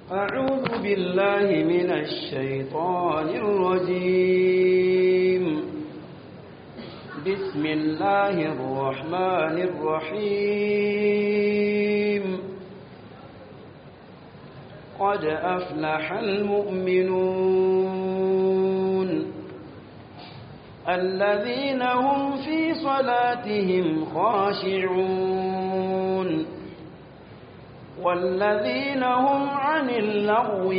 أعوذ بالله من الشيطان الرجيم بسم الله الرحمن الرحيم قد أفلح المؤمنون الذين هم في صلاتهم خاشعون والذين هم عن اللغو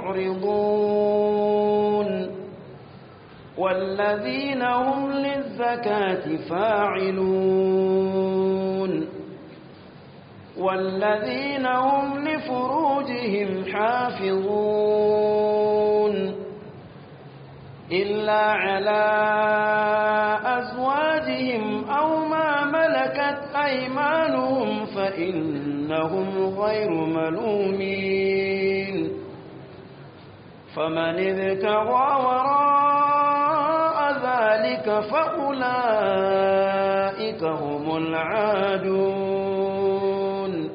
معرضون والذين هم للزكاة فاعلون والذين هم لفروجهم حافظون إلا على أزواجهم أو ما ملكت أيمانهم فإنهم غير ملومين فمن ابتغى وراء ذلك فأولئك هم العادون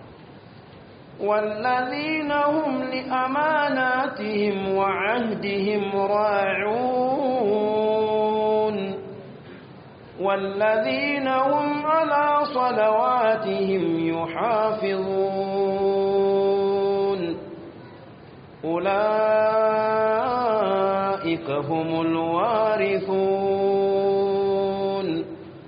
والذين هم لأماناتهم وعهدهم راعون والذين هم على صلواتهم يحافظون أولئك هم الوارثون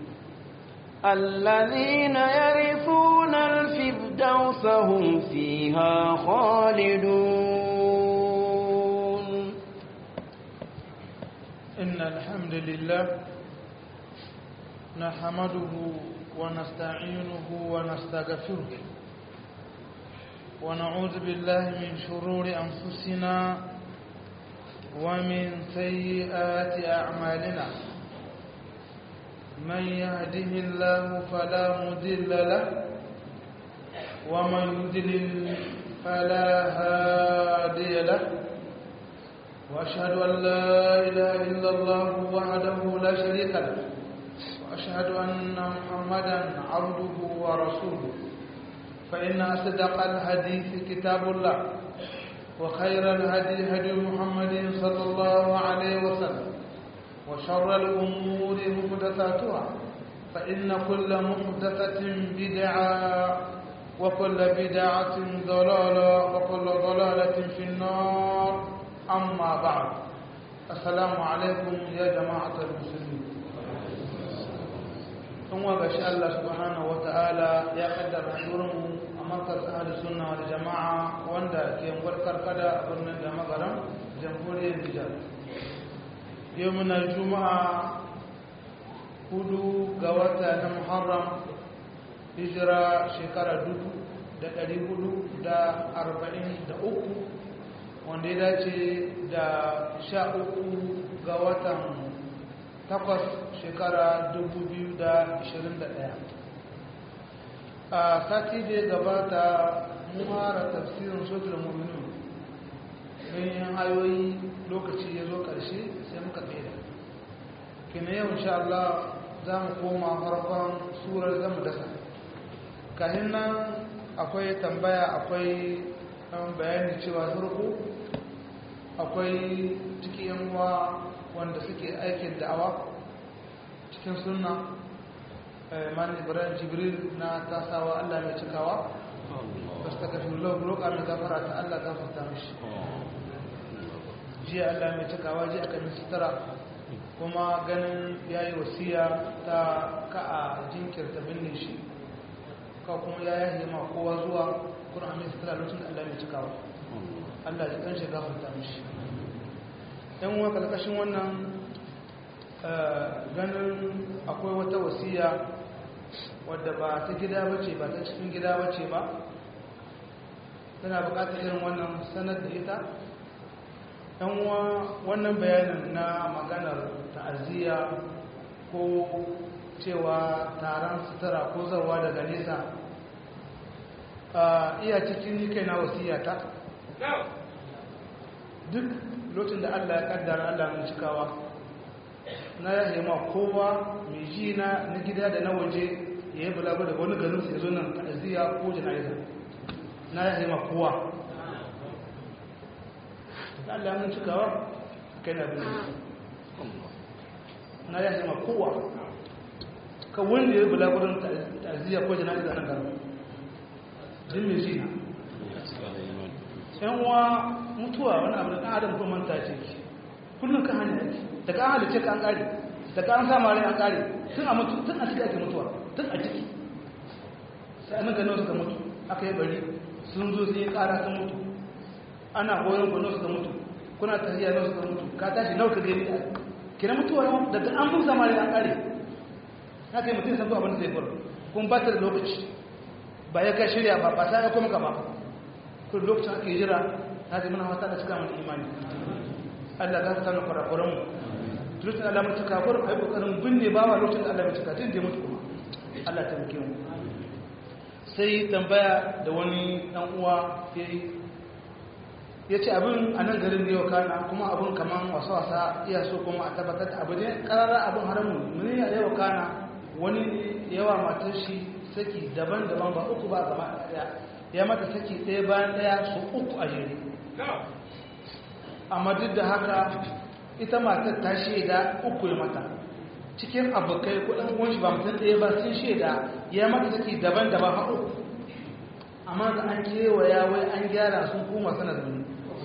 الذين يرثون الفردوس هم فيها خالدون إن الحمد لله نحمده ونستعينه ونستغفره ونعوذ بالله من شرور أنفسنا ومن سيئات أعمالنا من يهده الله فلا مضل له ومن يضلل فلا هادي له واشهد ان لا اله الا الله وحده لا شريك له واشهد ان محمدا عبده ورسوله فان اصدق الحديث كتاب الله وخير الهدي هدي محمد صلى الله عليه وسلم وشر الأمور محدثاتها فإن كل محدثة بدعة وكل بدعة ضلالة وكل ضلالة في النار أما بعد السلام عليكم يا جماعة المسلمين ثم بشاء الله سبحانه وتعالى يا قدر حضورهم أمركز أهل السنة والجماعة واندا كي مبركر كدا أبنى جماعة جمهورية النجار yau muna juma'a hudu ga wata na muharram hijira shekara dubu da dari hudu da arba'in da uku wanda ya dace da sha uku ga watan takwas shekara dubu biyu da ashirin da ɗaya a sati da ya gabata muhara tafsirin sotar mummuni ganyen ayoyi lokaci ya zo ƙarshe sai muka tsere kina yau insha Allah za mu koma farkon surar zamu dasa kahin nan akwai tambaya akwai bayani cewa farko akwai cikin yanwa wanda suke aikin da'awa cikin sunna mani ibrahim jibril na tasawa Allah mai cikawa basu ta kafin roƙa mai gafara ta Allah gafarta mishi jiya Allah mai cikawa jiya kan sutura kuma ganin ya yi wasiya ta ka a jinkirta binne shi ka kuma ya yi ma kowa zuwa kuna mai sutura lokacin da Allah mai cikawa Allah ya kan shiga hunta mishi yan wa kalkashin wannan ganin akwai wata wasiya wadda ba ta gida bace ba ta cikin gida bace ba tana bukatar irin wannan sanar da ita uwa wannan bayanin na maganar ta'aziyya ko cewa taron sutura ko zarwa daga nesa iya cikin kai na wasiyata duk lokacin da allah ya kaddara allah mai cikawa na ya ma kowa mai ji na na gida da na waje ya yi bulagu daga wani garin sai zo nan ta'aziyya ko jana'iza na ya ma kowa da Allah mun cikawa kai na bin na ya zama kowa ka wanda ya bula gurin ta'aziyya ko jana'iza nan garin din mai shi yan uwa mutuwa wani abu da ɗan adam ko manta ce kullum ka hanyar ake da ka halice ka an ƙare da ka an sa mare an ƙare tun a mutu tun a ciki ake mutuwa tun a ciki sai nan ganin suka mutu aka yi bari sun zo sun yi ƙara sun mutu ana goyon ku suka mutu kuna tafiya nawa suka mutu ka tashi nawa ka gani a kina mutuwa daga an mun sama da an ƙare haka yi mutum san zuwa abin da zai faru kuma ba ta da lokaci ba ya kai shirya ba ba ta ya kuma ka ba kun lokacin ake jira na zai muna wata da cika mana imani Allah za ta tana kwarakwaran mu lokacin Allah mai cika kwarin a yi kokarin binne ba wa lokacin da Allah mai cika tun da mutu kuma Allah ta muke mu sai tambaya da wani dan uwa ya yi ya ce abin a nan garin ne yau kana kuma abin kaman wasa-wasa iya so kuma a tabbatar da abu ne karara abin haramun muni a yau kana wani yawa matar shi saki daban-daban ba uku ba gaba daya ya mata saki ɗaya bayan ɗaya su uku a jere amma duk da haka ita matar ta shaida uku ya mata cikin abokai kudin kunshi ba mutum ɗaya ba sun shaida ya mata saki daban-daban ha uku amma da an kewaya wai an gyara sun kuma sana da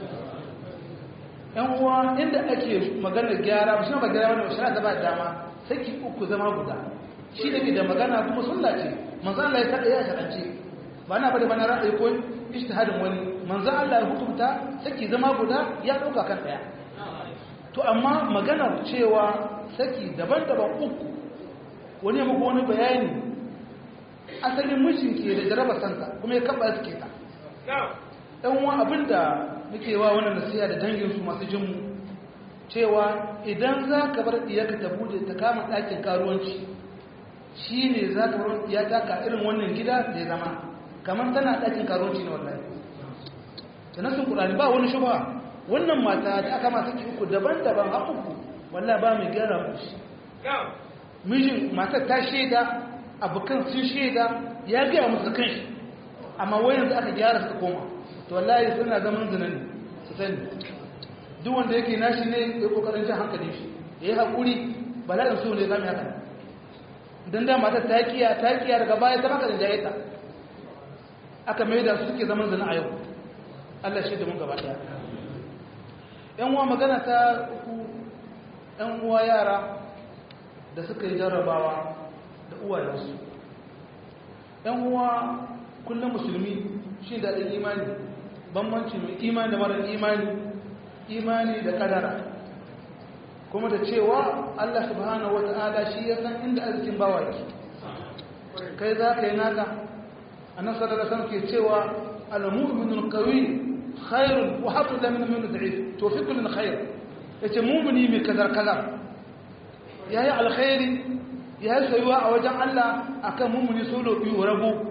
yan uwa inda ake magana gyara ba shi ba gyara wani shara ta ba dama saki uku zama guda shi da ke da magana kuma sunna ce manzo Allah ya kada ya sharance ba na bada bana ra'ayi ko ijtihadin wani manzo Allah ya hukunta saki zama guda ya dauka kan daya to amma maganar cewa saki daban-daban uku wani muku wani bayani asalin mijin ke da jaraba santa kuma ya kaba suke ta ɗan wa abinda muke wa wannan nasiya da danginsu masu jinmu cewa idan za ka bar iyaka ta bude ta kama ɗakin karuwanci shi ne za ka bar ya taka irin wannan gida da ya zama kamar tana ɗakin karuwanci na wallahi da nasin ƙulani ba wani shuba wannan mata da aka masu uku daban-daban a uku wallahi ba mai gyara mushi mijin matar ta shaida abokan sun shaida ya gaya musu kan shi amma wayan da aka gyara suka koma to wallahi suna zaman zina ne su sani duk wanda yake nashi ne ya kokarin jan hankali shi ya yi haƙuri bala'in so ne zama haka don da matar ta kiya ta kiya daga baya ta maka da jayeta aka mai da su suke zaman zina a yau allah shi da mun gaba ɗaya yan uwa magana ta uku yan uwa yara da suka yi jarrabawa da uwayensu yan uwa kullum musulmi shi da ɗin imani bambanci mai imani da marar imani imani da kadara kuma da cewa Allah subhanahu wa ta'ala shi ya san inda arzikin bawa yake kai za ka yi naka annan sadar san ke cewa al-mu'minul qawi khairun wa habu da min min da'if to fi kullin khair yace mu'mini mai kazar kazar yayi alkhairi yayi sayuwa a wajen Allah akan mu'mini solo biyu rabu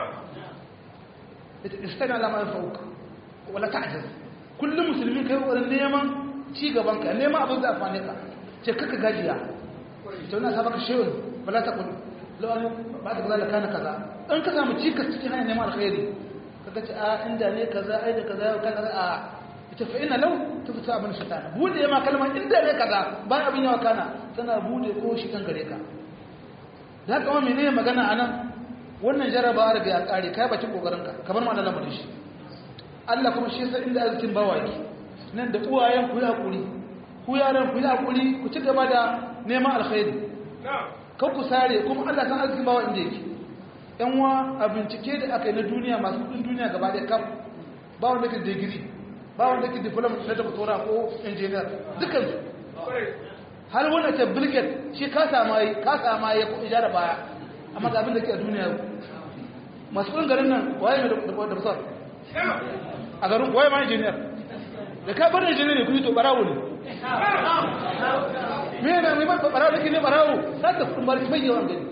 istana lama yanfa'uka wala ta'jaz kullum musulmi kai wurin neman ci gaban ka neman abin da amfane ka ce kaka gajiya to na sabaka shewin wala ta kun lawan ba ta kaza kana kaza in ka samu cikas cikin hanyar neman alkhairi kaga ce a inda ne kaza ai da kaza kaza a ita fa ina law tufta abin shaytan bude ma kalmar inda ne kaza ba abin yawa kana tana bude ko shi kan gare ka da haka wani ne magana anan wannan jarabawa daga ya kare kai bacin kokarinka kamar ma lamarin shi Allah kuma shi sai inda arzikin bawa yake nan da uwayen ku yi hakuri ku yaran ku yi hakuri ku ci gaba da neman alkhairi kan ku sare kuma Allah san arzikin bawa inda yake yan wa a bincike da aka yi na duniya masu kudin duniya gaba da kam ba wanda ke digiri ba wanda ke diploma na doctora ko engineer dukkan su har wanda ke bilget shi ka sama yi ka sama yi ko ijara baya amma ga abin da ke a duniya masu kudin garin nan waye mai da fasar a garin waye ma injiniyar da ka bar injiniyar ne kuyi to barawo ne me yana mai ba barawo da ke ne barawo za ta kudin barki mai yawan gani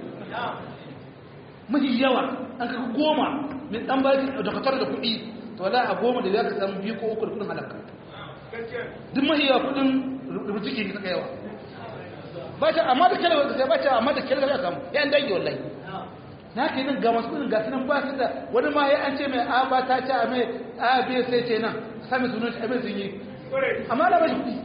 mafi yawa an kaka goma mai dan barki da katar da kudi to wala a goma da za ka samu biyu ko uku da kudin halakka duk mafi yawa kudin rubutu ke saka yawa ba ta amma da kyalwa da sai ba ta amma da kyalwa ya samu yan dangi wallahi na ke nan ga masu kudin gasu nan ba su da wani ma ya an ce mai a ba ta ce a mai a biya sai ce nan sami sunan shi a mai sun yi amma da bashi kuɗi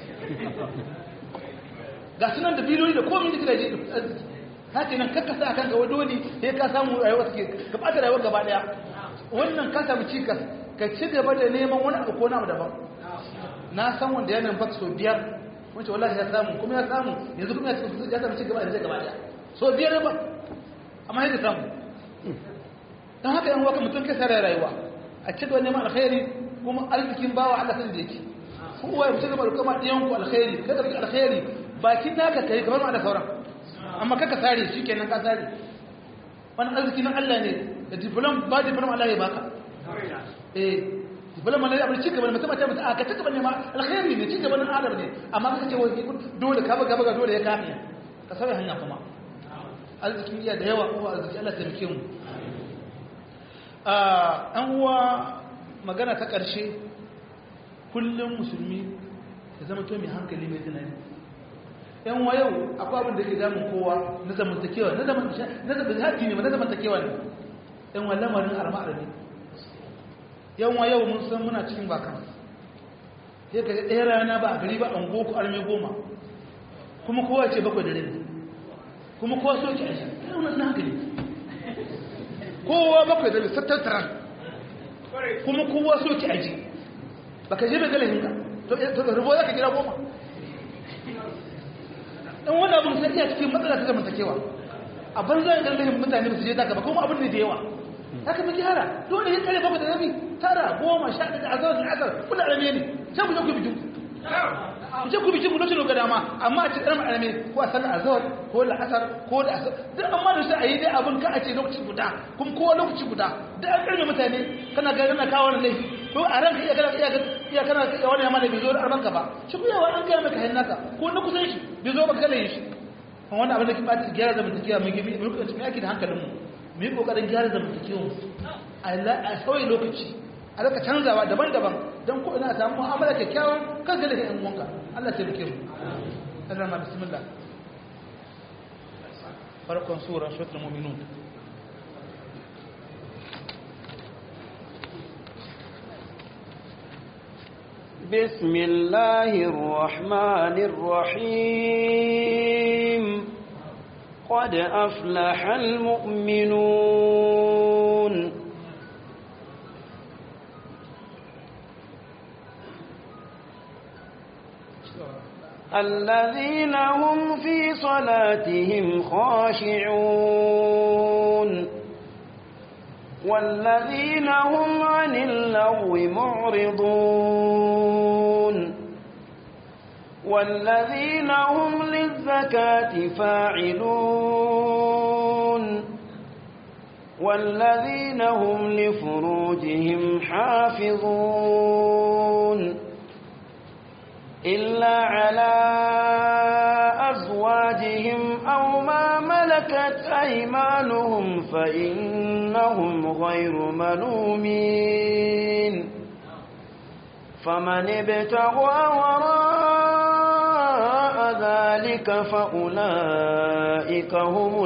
ga sunan da biliyoyi da komi da gidaje da arziki haka nan kakka sa kanka wa dole sai ka samu rayuwa suke ka ɓata rayuwar gaba ɗaya wannan ka samu cikas ka ci gaba da neman wani abu ko na abu daban na san wanda yana bak so biyar wacce wallahi ya samu kuma ya samu yanzu kuma ya samu ci gaba da zai gaba ɗaya so biyar ba amma yadda samu don haka yan waka mutum kai sarar rayuwa a ci gaba neman alkhairi kuma arzikin bawa Allah san da yake kowa ya ci gaba da kuma ɗiyan ku alkhairi kada ku alkhairi bakin naka kai kamar ma da sauran amma kaka sare shi kenan ka sare wani arziki na Allah ne da diplom ba diplom Allah ya baka eh diplom ne abin ci gaba mutum ta mutum aka ci gaba ne ma alkhairi ne ci gaba na adam ne amma kaka ce wai dole ka baga baga dole ya kafiya ka sauya hanya kuma arzikin iya da yawa kuma arziki Allah ta rike mu an uwa magana ta ƙarshe kullum musulmi ya zama to mai hankali mai tunani yan wa yau akwai abin da ke damun kowa na zamantakewa na zamantakewa ne na zamantakewa ne yan wa lamarin arma'ar ne yan wa yau mun san muna cikin bakan sai ka ɗaya rana ba a gari ba an goku arme goma kuma kowa ce bakwai da rai kuma kowa so ki aji yan wani hankali kowa bakwai da rai tattaran kuma kowa so ki aji baka je bai galahin ka to rubo za ka gida goma dan wani abin sai iya cikin matsala ta zamantakewa a banza da galahin mutane ba su je daga ba kuma abin ne da yawa haka mu gyara dole ya kare bakwai da rabi tara goma sha da azar da azar kula arame ne sai ku je ku bikin ku je ku bikin ku lokacin ga dama amma a cikin arame ko a sallar azhar ko la'asar ko da asar duk amma da sai a yi dai abin ka a ce lokaci guda kuma kowa lokaci guda duk an karbe mutane kana ga kana kawo wannan laifi ko a ranka iya kana iya iya kana iya wani yamma da bai zo da arbanka ba shi kuma yawa an gaya maka hayin naka ko na kusan shi bai zo ba kala shi kuma wannan abin da kin bata gyara zamantakewa mu gibi mu rika cikin aiki da hankalin mu mu yi kokarin gyara zamantakewa mu a sauyi lokaci a raka canzawa daban-daban don ko ina samu mu'amala kyakkyawan kan ga da yan uwanka Allah ta rike mu Allah ma bismillah farkon sura suratul mu'minun بسم الله الرحمن الرحيم قد أفلح المؤمنون الذين هم في صلاتهم خاشعون والذين هم عن اللغو معرضون والذين هم للزكاة فاعلون والذين هم لفروجهم حافظون إلا على أزواجهم أو ما ملكت أيمانهم فإنهم غير ملومين فمن ابتغى وراء ذلك فأولئك هم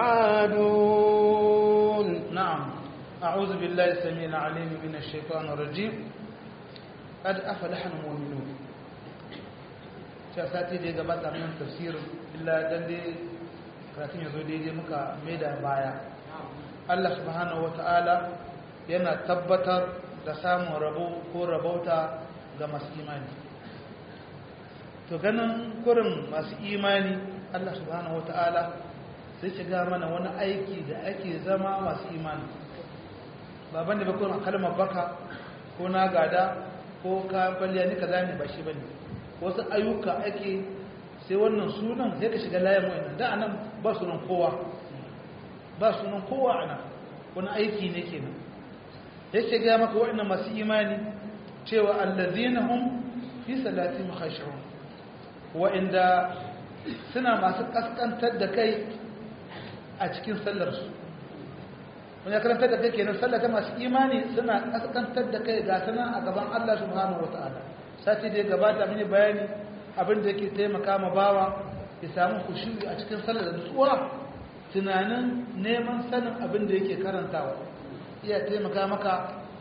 العادون نعم أعوذ بالله السميع العليم من الشيطان الرجيم قد أفلح المؤمنون cewa sati da ya gabata min tafsirin illa dan dai karatun ya zo daidai muka mai da baya Allah subhanahu wata'ala yana tabbatar da samun rabo ko rabauta ga masu imani to ganin kurin masu imani Allah subhanahu wata'ala sai shiga mana wani aiki da ake zama masu imani baban da bakon kalmar baka ko na gada ko ka kwalliya ni kaza ne ba shi bane wasu ayyuka ake sai wannan sunan sai ka shiga layin wa'annan da anan ba sunan kowa ba sunan kowa anan wani aiki ne kenan ya shiga maka wa'annan masu imani cewa allazina hum fi salatihim khashi'un wa'inda suna masu kaskantar da kai a cikin sallar su wani karantar da kai kenan sallar ta masu imani suna kaskantar da kai ga sanan a gaban Allah subhanahu wataala sati da ya gabata mini bayani abin da yake taimaka ma bawa ya samu kushuri a cikin sallar da nutsuwa tunanin neman sanin abin da yake karantawa iya taimaka maka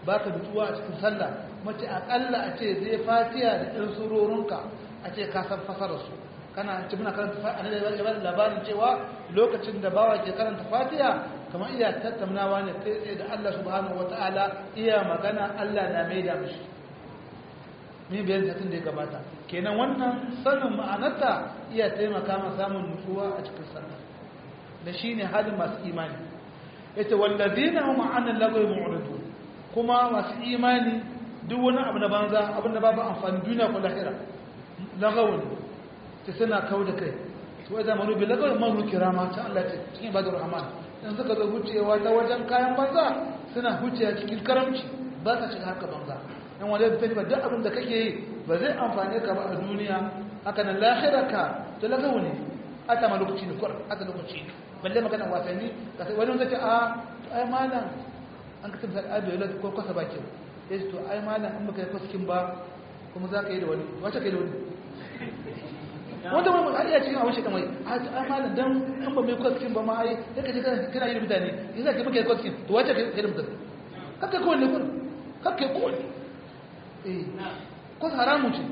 ba ka nutsuwa a cikin sallah mace akalla a ce zai fatiya da ɗan surorinka a ce ka san fasara su kana ci muna karanta fatiya a labarin cewa lokacin da bawa ke karanta fatiya kamar iya tattaunawa ne kai tsaye da Allah subhanahu wata'ala iya magana Allah na mai da mishi ni bayan satin da ya gabata kenan wannan sanin ma'anarta iya taimaka ma samun nutsuwa a cikin sallah da shine halin masu imani yace wallazina hum 'anil lagwi mu'ridun kuma masu imani duk wani abu na banza abinda babu amfani duniya ko lahira lagawun ta suna kawo da kai su wajen manu bi lagawun manu kirama ta Allah ce cikin ibadar rahman in suka zo hucewa ta wajen kayan banza suna hucewa cikin karamci ba sa shiga haka banza in wanda ya tafi ba duk abin da kake yi ba zai amfane ka ba a duniya haka nan lahira ka ta lagawu ne ata ma lokaci ne kwar ata lokaci ne balle magana wasanni ka sai wani zai ce a ai malam an ka tabbata ai bai ko kwasa baki ya ce to ai malam in baka yi kwaskin ba kuma za ka yi da wani wace ka yi da wani wanda ma a iya cikin abin shi kamar ai malam dan in ba mai kwaskin ba ma ai ya kaje kana yi da mutane ya za ka baka yi kwaskin to wace ka yi da mutane kakka kowanne kun kakka kowanne eh kwas haramun ce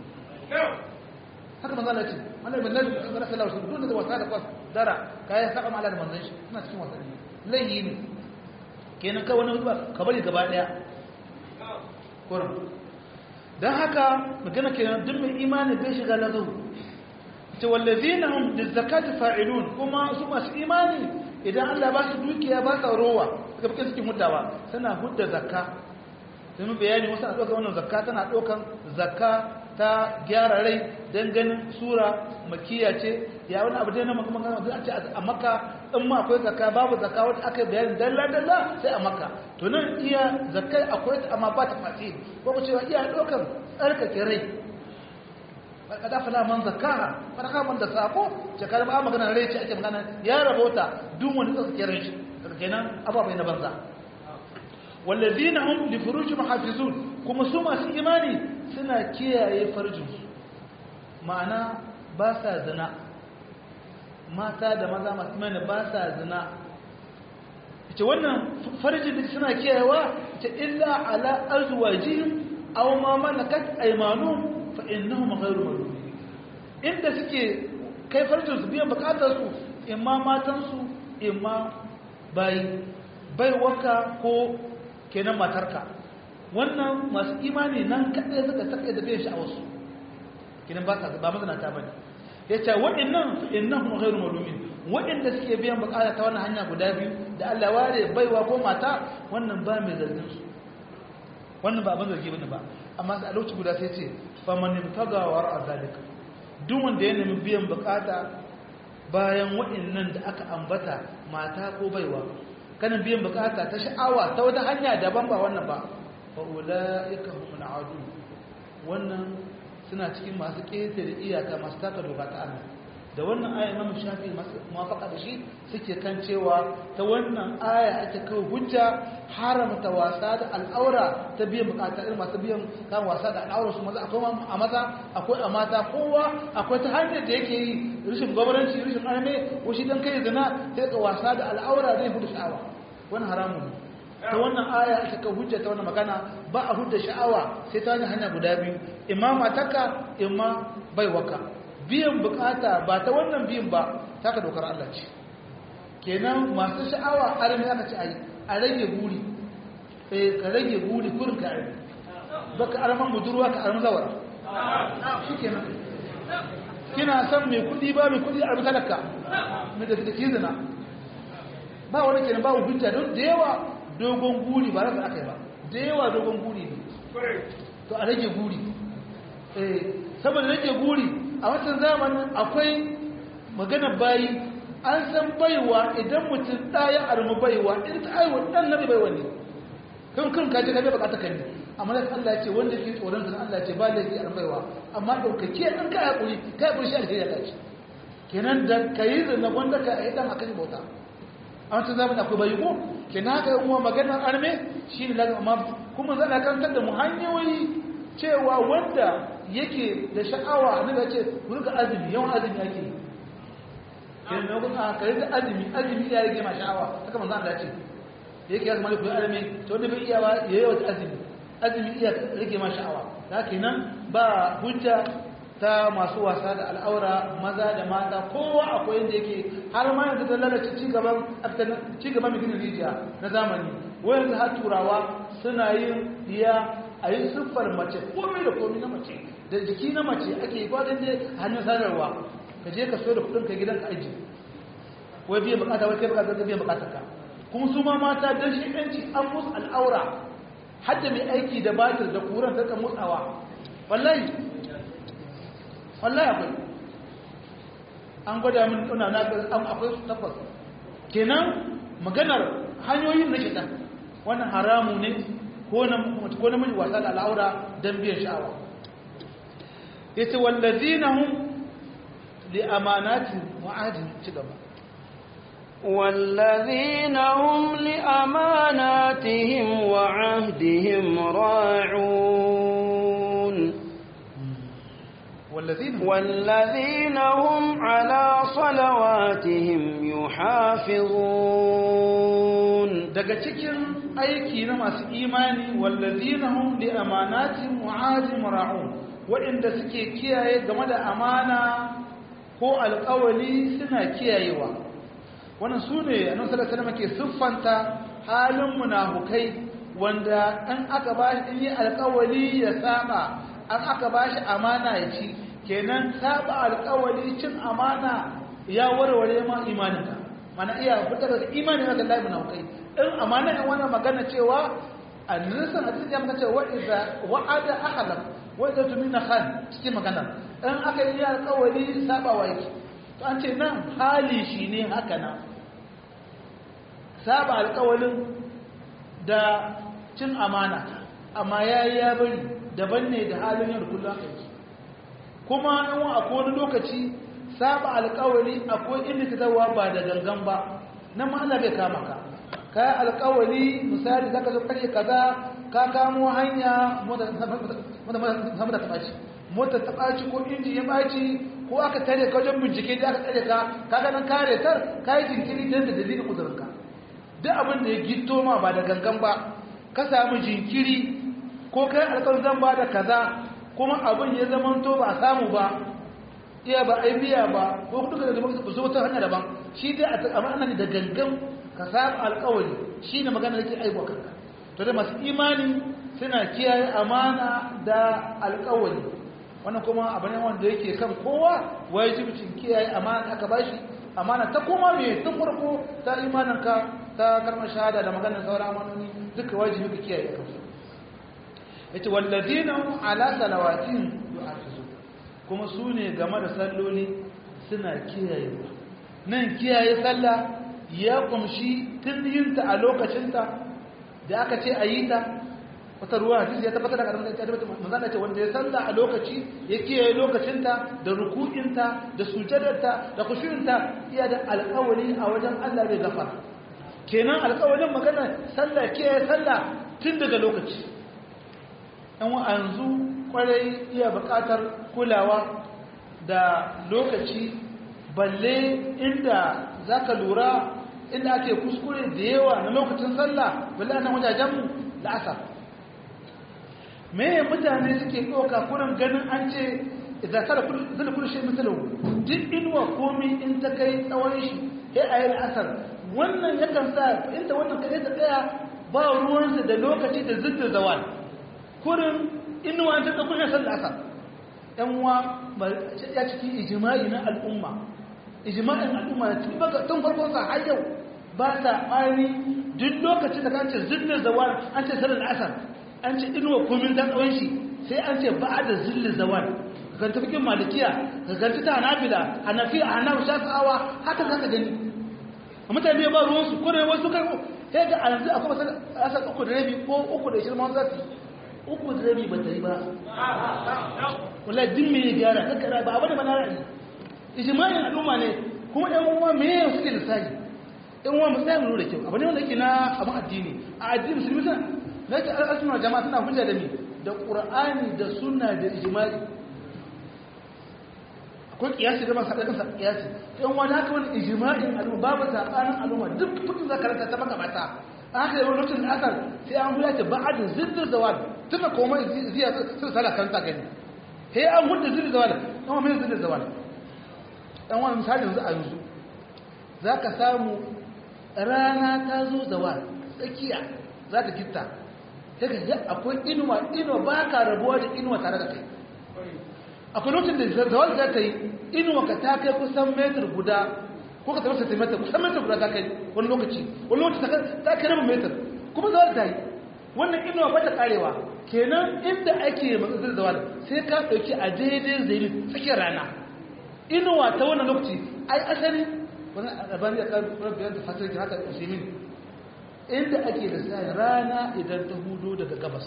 haka manzo Allah ce annabi bin nabi sallallahu alaihi wasallam duk da wasa da kwas dara kai saka mala da manzon shi suna cikin wasanni laihi ne kenan ka wani ba ka bari gaba daya kurum dan haka magana kenan duk mai imani bai shiga lazu ce wallazina hum lizakati fa'ilun kuma su masu imani idan Allah ba su dukiya ba sa rowa suka fi cikin mutawa suna hudda zakka sai mun bayani wasu a ɗaukar wannan zakka tana ɗaukar zakka ta gyara rai don ganin sura makiya ce ya wani abu dai na magana a ce a maka in ma akwai zakka babu zakka wata aka bayani dalla dalla sai a maka to nan iya zakkai akwai ta amma ba ta fasi ko ku cewa iya ɗaukar tsarkake rai kada fala man zakkaha farka man da sako ce kada ba magana rai ce ake magana ya rabota duk wani tsarkake rai shi kenan ababai na banza والذين هم لفروجهم حافظون kuma su masu imani suna kiyaye farjinsu ma'ana ba sa zina mata da maza masu imani ba sa zina ita wannan farjin da suna kiyayewa ita illa ala azwajihim aw ma malakat aymanuhum fa innahum ghayru malumin inda suke kai farjin su biyan bukatar su imma matan su imma bai bai waka ko kenan matarka wannan masu imani nan kaɗai suka saka da bai sha'awarsu kenan ba ba mazinata ba ne ya ce waɗannan innahum ghairu malumin waɗanda suke biyan bukata ta wannan hanya guda biyu da Allah ware baiwa ko mata wannan ba mai zargin su wannan ba abin zargi bane ba amma a lokaci guda sai ce fa man ibtaga wa ra'a zalika duk wanda ya nemi biyan bukata bayan waɗannan da aka ambata mata ko baiwa kana biyan bukata ta sha'awa ta wata hanya daban ba wannan ba fa ulaika humul adu wannan suna cikin masu ƙetare iyaka masu taka doka ta Allah da wannan aya Imam Shafi masu muwafaqa da shi suke kan cewa ta wannan aya ake kawo hujja haramta wasa da al'aura ta biyan bukata irin masu biyan kan wasa da al'aura su maza akwai a maza akwai a mata kowa akwai ta hanyar da yake yi rashin gwamnati rashin arme ko shi dan kai zina sai ka wasa da al'aura zai hudu sha'awa wani haramun ne ta wannan aya ita ka hujja ta wannan magana ba a hujja sha'awa sai ta hanya guda biyu imma mataka imma baiwaka biyan bukata ba ta wannan biyan ba ta ka dokar Allah ce kenan masu sha'awa arme aka ce ayi a rage guri eh ka rage guri gurin ka arme baka arman budurwa ka arman zawara shikenan kina san mai kudi ba mai kudi arme talaka mai da kizina ba wani kenan ba hujja don da yawa dogon guri ba rasa aka yi ba da yawa dogon guri ne to a rage guri eh saboda rage guri a watan zamanin akwai magana bayi an san baiwa idan mutum ɗaya armi baiwa in ta aiwa ɗan na baiwa ne kan kan kaji ka bai bukata kan ne amma da Allah ce wanda ke tsoron sa Allah ce ba da yake armi baiwa amma daukake ɗan ka haƙuri ka haƙuri shi alheri Allah ce kenan da kayi da na wanda ka yi dan akan bauta a wancan zamani akwai bayi ko ke na haka uwa maganar arme shi ne lagar amma kuma zana kantar da mu hanyoyi cewa wanda yake da sha'awa na da ce rika azumi yawan azumi ake yi ke na hukun a kare da azumi azumi ya rage ma sha'awa haka manzan da ce yake ya zama da kuyi arme to wanda bai iya ba ya yi wata azumi azumi iya rage ma sha'awa da kenan ba hujja ta masu wasa da al'aura maza da mata kowa akwai yadda yake har ma yanzu ta lalace cigaban cigaban mai rijiya na zamani wayanzu har turawa suna yin iya a yi siffar mace komai da komai na mace da jiki na mace ake yi gwadon da hannun sadarwa ka je ka so da kudin ka gidan ka aji wai biyan bukata wai kai bukata ka biyan bukatar ka kuma su ma mata don shi yanci an musu al'aura hadda mai aiki da batir da kuran ta motsawa wallahi wallahi akwai an gwada min ɗuna na an akwai su tabbas kenan maganar hanyoyin na shaitan wannan haramu ne ko na miji wasa da al'aura don biyan sha'awa ya ce wallazina hun li amanati wa'adin ci gaba والذين هم لأماناتهم وعهدهم راعون والذين والذين هم على صلواتهم يحافظون daga cikin aiki na masu imani wallazina hum li amanatihim wa ahdihim ra'un waɗanda suke kiyaye game da amana ko alƙawali suna kiyayewa wannan su ne annabi sallallahu alaihi wasallam ke siffanta halin munafukai wanda an aka ba shi yi alƙawali ya saba an aka ba shi amana ya ci kenan saba alƙawali cin amana ya warware ma imaninka mana iya fitar da imanin ka Allah munafukai in amana in wannan magana cewa annasan a cikin magana cewa idza wa'ada ahlam wa idza tumina khan cikin magana in aka yi alƙawali saba wa yake to an ce nan hali shi ne haka nan saba alƙawalin da cin amana amma ya yi ya bari daban ne da halin yau da kullum aka yi kuma in wa akwai wani lokaci saba alƙawali akwai inda ta zawa ba da gangan ba nan ma Allah bai kama ka ka yi alƙawali misali za ka zo kashe kaza ka kamo hanya mota ta ɓaci mota ta ɓaci ko inji ya ɓaci ko aka tare ka wajen bincike da aka tare ka ka ganin kare tar ka yi jinkiri don da dalilin uzurinka duk abin da ya gito ma ba da gangan ba ka samu jinkiri ko kai alƙar zan ba da kaza kuma abin ya zama to ba a samu ba iya ba ai biya ba ko duka da zama su wata hanya daban shi dai a amana ne da gangan ka samu alƙawari shi ne magana da ke aiwa kanka to da masu imani suna kiyaye amana da alƙawari wannan kuma abu ne wanda yake kan kowa wajibcin kiyaye amana aka bashi amana ta koma me tun farko ta imaninka ta karmar shahada da maganar sauran amanoni duka wajibi ka kiyaye kansu yace walladina ala salawatin yuhafizu kuma su ne game da salloli suna kiyayewa nan kiyaye sallah ya kumshi tun yinta a lokacinta da aka ce a yi ta wata ruwa hadisi ya tabbatar da karamar ta tabbata manzana ce wanda ya salla a lokaci ya kiyaye lokacinta da ruku'inta da sujadarta da khushu'inta iya da alƙawari a wajen Allah bai gafara kenan alƙawarin magana sallah kiyaye sallah tun daga lokaci yan yanzu kwarai iya buƙatar kulawa da lokaci balle inda zaka lura inda ake kuskure da yawa na lokacin sallah balle a nan wajajenmu da asar me mutane suke ɗauka kurin ganin an ce idan kada zai kudu shi misalu duk inuwa komi in ta kai tsawon shi ya a yi asar wannan yakan sa inda wannan kai ta tsaya ba ruwansa da lokaci da ziddin zawal kurin inuwa ta ɗauko shi sallar asar yan uwa ya ciki ijima'i na al'umma ijima'in al'umma tun farkon sa har yau ba ta ɓari duk lokacin da kan ce ziddin zawal an ce sallar asar an ce inuwa komin dan tsawon shi sai an ce ba da zillin zawal kan tafikin malikiya ka ganci ta hanabila hanafiya hanafi shafa'awa haka za ka gani a mutane ba ruwansu ko da wasu kan sai ga yanzu akwai masu asar uku da rabi ko uku da ishirin masu zafi uku da rabi ba ta yi ba wala din me ya gyara kakkara ba abu da ba na ra'ayi ijima'in al'umma ne kuma ɗan uwa me ya suke lissafi ɗan uwa musayi mu da kyau abu ne wanda yake na abin addini a addini musulmi suna na ce al'asuna jama'a suna hujja da mi da ƙura'ani da suna da ijimai akwai ƙiyasi da masu haɗaɗinsa ƙiyasi yan wani haka wani ijima'in al'umma babu zaɓanin al'umma duk kudin za ka ranta ta maka mata an haka yawan lokacin asar sai an huya ta ba'adin ziddin zawal tuna koma ziya sun sala kan ta gani sai an hudu ziddin zawal kuma mai ziddin zawal dan wani misali yanzu a yanzu za ka samu rana ta zo zawal tsakiya za ta gitta sai ka ji akwai inuwa inuwa ba ka rabuwa da inuwa tare da kai akwai lokacin da zawal za ta yi inuwa ka ta kai kusan metar guda ko ka tafi centimeter kusan metar guda ta kai wani lokaci wani lokaci ta kai rabin metar kuma zawal ta yi wannan inuwa ba ta karewa kenan inda ake matsatsar zawal sai ka ɗauki a daidai zai tsakiyar rana inuwa ta wannan lokaci ai asali wani albani ya ƙarfi bayan da fasirki haka usimin inda ake da sai rana idan ta hudo daga gabas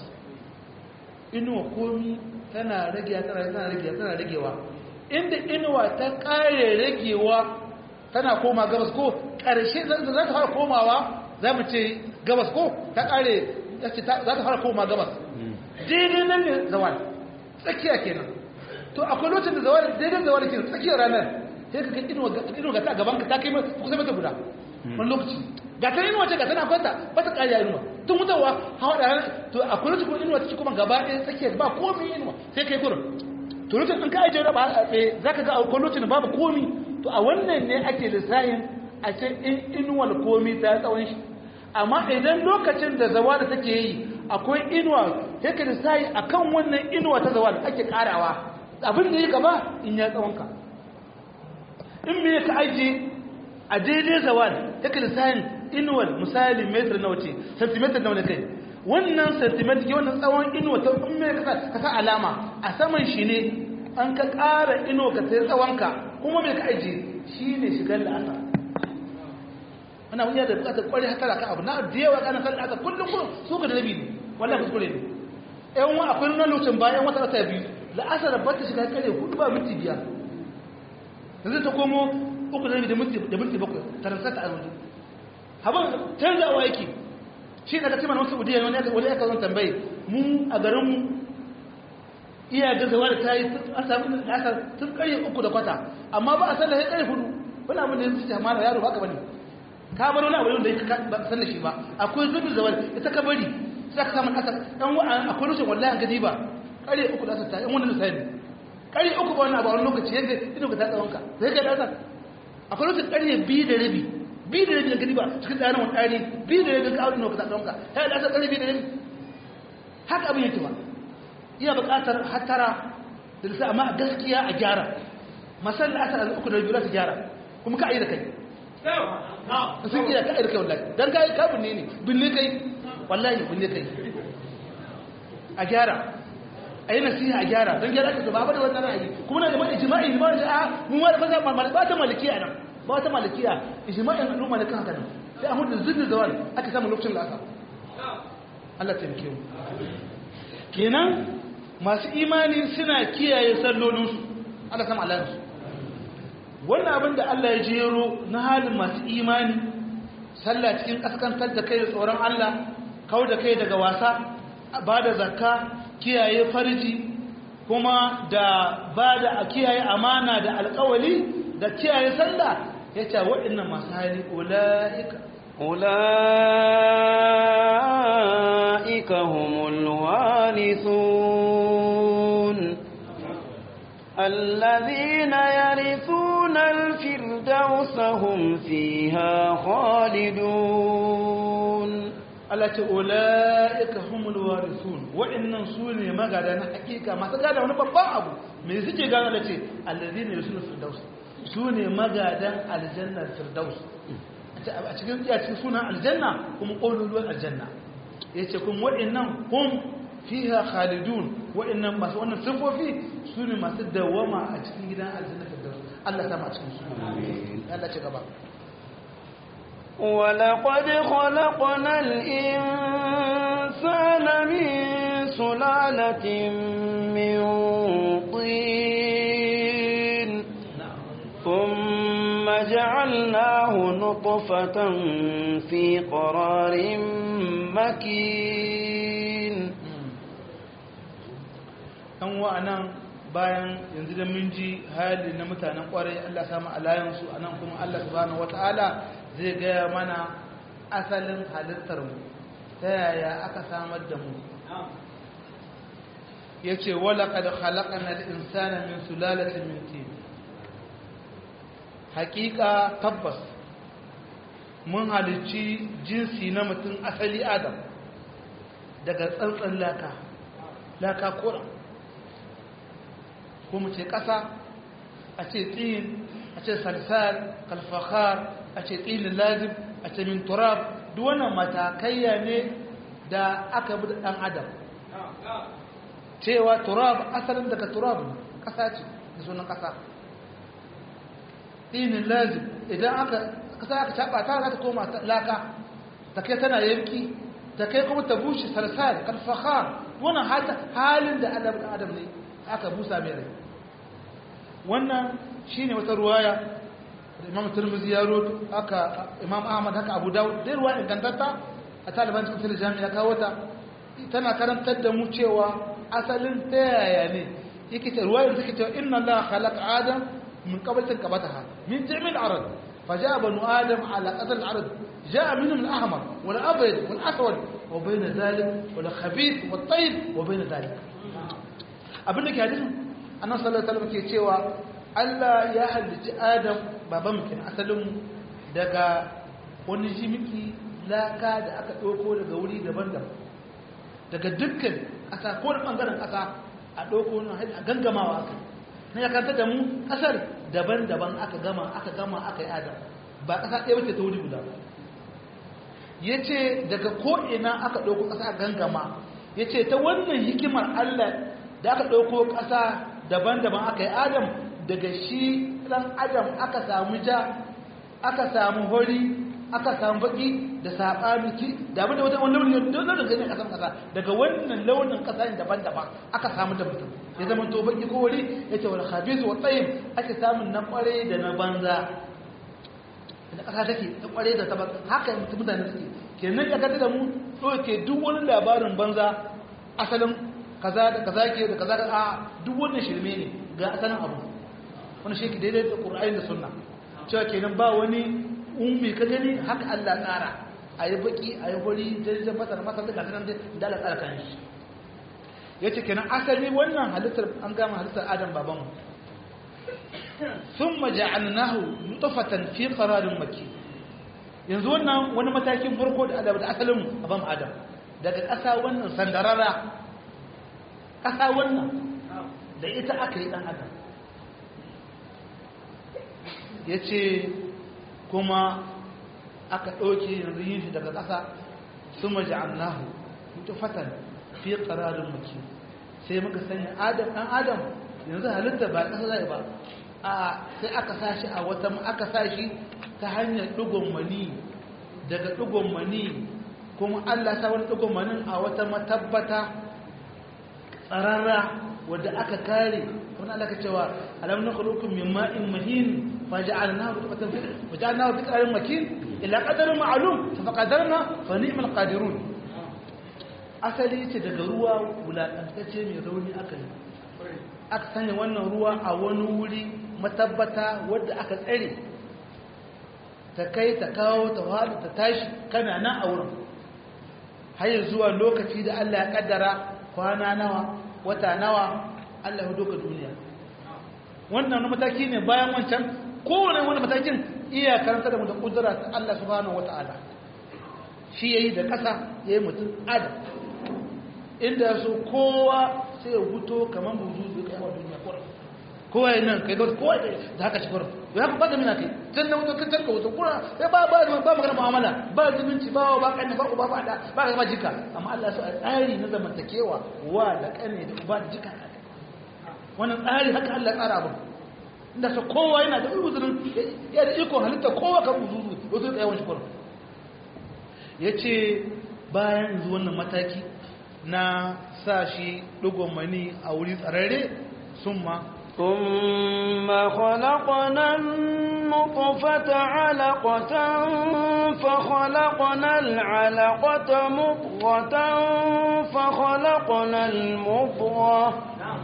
inuwa komi tana rage tana rage tana ragewa inda inuwa ta kare ragewa tana koma gabas ko karshe za ta fara komawa za mu ce gabas ko ta kare za ta fara koma gabas daidai nan ne zawal tsakiya kenan to akwai lokacin da zawal daidai zawal kenan tsakiyar ranar sai ka ga inuwa ga ta gaban ka ta kai kusa mata guda wani lokaci ga ta inuwa ce ga tana kwanta ba ta kariya inuwa tun mutuwa hawa da to akwai lokacin kuma inuwa take kuma gaba ɗaya tsakiyar ba komi inuwa sai kai kurin to lokacin in ka ajiye raba a tsaye za ka ga akwai lokacin babu komi to a wannan ne ake lissahin a ce in inuwar komi ta tsawon shi amma idan lokacin da zawa da take yi akwai inuwa sai ka lissahi a kan wannan inuwa ta zawa da ake karawa abin da ya gaba in ya tsawon ka in me ka ajiye a daidai zawal take lissahin inuwar misali metar nawa ce centimeter nawa ne kai wannan centimeter ke wannan tsawon inuwa ta in me ka sa alama a saman shi ne an ka ƙara inuwa ka sai tsawonka kuma me ka ajiye shi ne shigar la'asa ana wani da bukatar kwarai hatara ka abu na da yawa kana kan la'asa kullum kullum su ka da rabi ne wallahi kuskure ne yan wa akwai nuna lokacin bayan wata wata biyu la'asar ba ta shiga kare hudu ba minti biyar yanzu ta komo uku da da minti da minti bakwai taransata a wajen haban canzawa yake shi daga cikin wasu udiya wani wani aka zan tambaye mu a garin mu iya gazawa da tayi an samu asar tun kare uku da kwata amma ba a sallah sai kare hudu wani abin da yanzu ta mara yaro baka bane ka bar wani abu da yake ba san da shi ba akwai zubi zawal ita ka bari sai ka samu asar dan wa akwai rushin wallahi an gadi ba kare uku da asar ta yan wannan lissafi kare uku ba wannan abu a wani lokaci yadda ido ka ta tsawonka sai ka da asar akwai lokacin ƙarye biyu da rabi biyu da rabi da gani ba cikin tsarin wani ɗari biyu da rabi ka aure nawa ka ta ɗauka ya yi ɗasar ƙarye biyu da rabi haka abin yake ba iya buƙatar hatara da lissa amma a gaskiya a gyara masal da asar uku da rabi za su gyara kuma ka yi da kai sun iya ka yi da kai wallahi don ka yi ka binne ne binne kai wallahi binne kai a gyara a yi nasiha a gyara don gyara aka ba da wannan ra'ayi kuma na da ijma'i ijma'i da a mun wani fasa ba ta malikiya nan ba ta malikiya ijma'in al'umma da kan haka nan sai a hudu zidda zawal aka samu lokacin da aka Allah ta mu kenan masu imani suna kiyaye sallolinsu Allah sama Allah su wannan abin da Allah ya jero na halin masu imani sallah cikin kaskantar da kai da tsoron Allah kau da kai daga wasa ba da zakka kiyaye farji kuma da ba da kiyaye amana da alkawali da kiyaye sallah ya ce waɗannan masu hali ula'ika ula'ika humul warithun الذين يرثون الفردوس هم فيها خالدون Allah ce ula'ika humul warithun wa'annan su ne magada na hakika masu gada wani babban abu me suke gano da ce allazina yusulu firdaus su ne magadan aljannar firdaus a cikin iya cikin sunan aljanna kuma ƙololuwar aljanna yace kuma wa'annan hum fiha khalidun wa'annan masu wannan sifofi su ne masu dawama a cikin gidan aljannar firdaus Allah ta ma cikin su Allah ce gaba ولقد خلقنا الإنسان من سلالة من طين ثم جعلناه نطفة في قرار مكين ɗan wa'anan bayan yanzu da mun ji hali na mutanen ƙwarai Allah samu alayansu a nan kuma Allah subhanahu wata'ala zai gaya mana asalin halittar mu ta yaya aka samar da mu yace wala qad khalaqna al-insana min sulalatin min tin haqiqa tabbas mun halicci jinsi na mutum asali adam daga tsantsan laka laka kura ko mu ce ƙasa a ce tsin a ce salsal kalfakar a ce tsinin lazim a ce min turab duk wannan matakaiya ne da aka bi ɗan adam cewa turab asalin daga turab ƙasa ce da sunan ƙasa tsinin lazim idan aka ƙasa aka caɓa ta za ta koma laka ta kai tana yanki ta kai kuma ta bushe salsal kalfakar wannan halin da adam ne aka busa mai rai wannan shine wata ruwaya da imam turmuzi ya roto aka imam ahmad haka abu dawud dai ruwa ingantatta a taliban cikin fili jami'a kawo ta tana karantar da mu cewa asalin ta yaya ne yake ta ruwayar take cewa inna allah khalaqa adam min qablatin qabataha min jami'il arad فجاء بنو آدم على قدر العرض جاء منهم الأحمر والأبيض والأسود وبين ذلك والخبيث والطيب وبين ذلك abin da ke hadisin annan sallallahu alaihi ke cewa Allah ya halicci Adam baban mutum asalin daga wani jimiki laka da aka ɗauko daga wuri daban-daban daga dukkan ƙasa ko da ɓangaren ƙasa a ɗauko a gangamawa aka na ya kanta da mu ƙasar daban-daban aka gama aka gama aka yi Adam ba ƙasa ɗaya wace ta wuri guda ya ce daga ko'ina aka ɗauko ƙasa a gangama ya ce ta wannan hikimar Allah da aka ɗauko ƙasa daban-daban aka yi adam daga shi ɗan adam aka samu ja aka samu hori aka samu baki da saɓaniki da abin da wata wani launin da wani gani ƙasan ƙasa daga wannan launin ƙasa ne daban-daban aka samu da mutum ya zama to baki ko wuri ya ce wani habisu wa tsayin ake samun na ƙware da na banza da ƙasa take ta ƙware da ta banza haka mutane suke kenan ya gata da mu ɗauke duk wani labarin banza asalin kaza da kaza ke da kaza da a duk wannan shirme ne ga asalin abu wani shi ke daidai da ƙur'ani da sunna cewa kenan ba wani ummi ka gani haka Allah tsara a yi baki a yi hori jirgin masar masar da gasanar da Allah tsara kan shi ya ce kenan asali wannan halittar an gama halittar adam babanmu sun maja'alnahu nutfatan fi qararin maki yanzu wannan wani matakin farko da adam da asalin baban adam daga ƙasa wannan sandarara ƙasa wannan da ita aka yi ɗan adam ya ce kuma aka ɗauke yanzu yin shi daga ƙasa su maji annahu mutu fatan fi ƙararin maki sai muka sanya adam ɗan adam yanzu halitta ba ƙasa zai ba a sai aka sa shi a wata aka sa shi ta hanyar ɗigon mani daga ɗigon mani kuma allah sa wani ɗigon manin a wata matabbata tsararra wadda aka kare wani alaka cewa alam na kulukun min ma'in mahin faja'alnahu nutfatan fi faja'alnahu fi qararin makin ila qadarin ma'lum fa qadarna fa ni'mal qadirun asali ce daga ruwa wulakantacce mai rauni aka yi aka sanya wannan ruwa a wani wuri matabbata wadda aka tsare ta kai ta kawo ta wadu ta tashi kana nan a wurin har zuwa lokaci da Allah ya kaddara kwana nawa wata nawa Allah ya doka duniya wannan wani mataki ne bayan wancan kowane wani matakin iya karanta da mutum kudura ta Allah subhanahu wata'ala shi yayi da kasa yayi mutum adam inda so kowa sai ya huto kamar buzu zai kai wa duniya kurin kowa yi nan kai gauta kowa da haka shi kurin ya ku bada mina kai can na wuto kantar ka wuto kura sai ba ba ba magana mu'amala ba zumunci ba ba kanne ba uba ba da ba ga jika amma Allah ya so a tsari na zamantakewa wa da kanne da uba da jika wannan tsari haka Allah ya tsara abin inda sa kowa yana da uzurin ya da iko halitta kowa kan uzuzu wasu da yawan shukur ya ce bayan yanzu wannan mataki na sa shi ɗigon mani a wuri tsararre sun ma ثم خلقنا النطفة علقة فخلقنا العلقة مضغة فخلقنا المضغة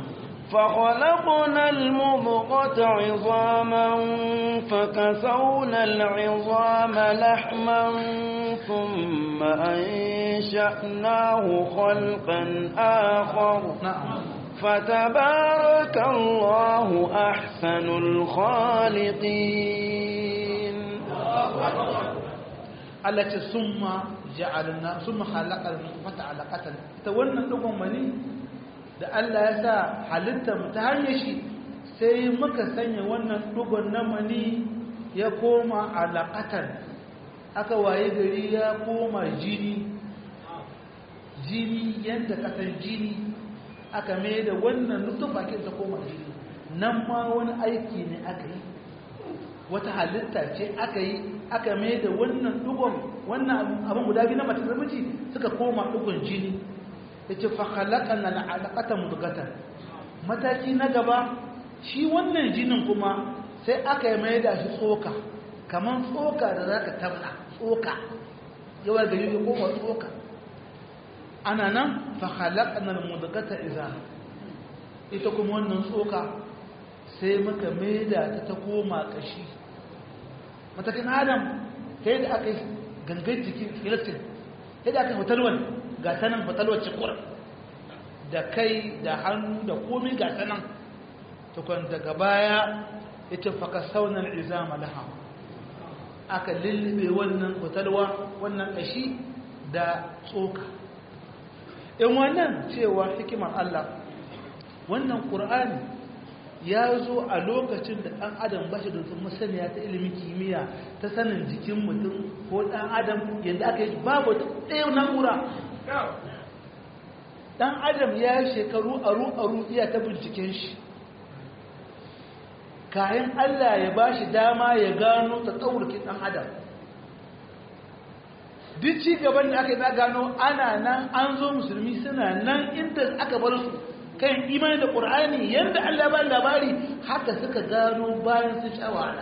فخلقنا المضغة عظاما فكسونا العظام لحما ثم أنشأناه خلقا آخر na'am فتبارك الله أحسن الخالقين Allah ce summa ja'alna summa khalaqal nutfata alaqatan ita wannan dugon mani da Allah ya sa halitta mu ta hanyar shi sai muka sanya wannan dugon na mani ya koma alaqatan aka waye gari ya koma jini jini yanda kasan jini aka mai da wannan nutfa kin ta koma jini nan ma wani aiki ne aka yi wata halitta ce aka yi aka mai da wannan dugon wannan abin guda biyu na mace da miji suka koma dugon jini ya ce fakalakan na alaƙata mudugatan mataki na gaba shi wannan jinin kuma sai aka yi mai da shi tsoka kamar tsoka da za ka tabna tsoka yawar gari ya koma tsoka ana nan fakalakan na mudugata iza ita kuma wannan tsoka sai muka mai da ta ta koma ƙashi matakin adam ta da aka yi gangan jikin filistin ta da aka yi hotalwar ga sanan hotalwar cikur da kai da hannu da komi ga sanan tukun daga baya ita faka saunan izama laha aka lullube wannan hotalwa wannan ƙashi da tsoka in wannan cewa hikimar allah wannan ƙur'ani ya zo a lokacin da ɗan adam ba shi da masaniya ta ilimin kimiyya ta sanin jikin mutum ko ɗan adam yadda aka yi babu ɗaya na'ura ɗan adam ya yi shekaru aru-aru iya ta binciken shi kayan allah ya ba shi dama ya gano ta tsaurki ɗan adam duk ci gaban da aka yi na gano ana nan an zo musulmi suna nan inda aka bar su kan imani da ƙur'ani yadda Allah ba labari haka suka gano bayan sun sha wahala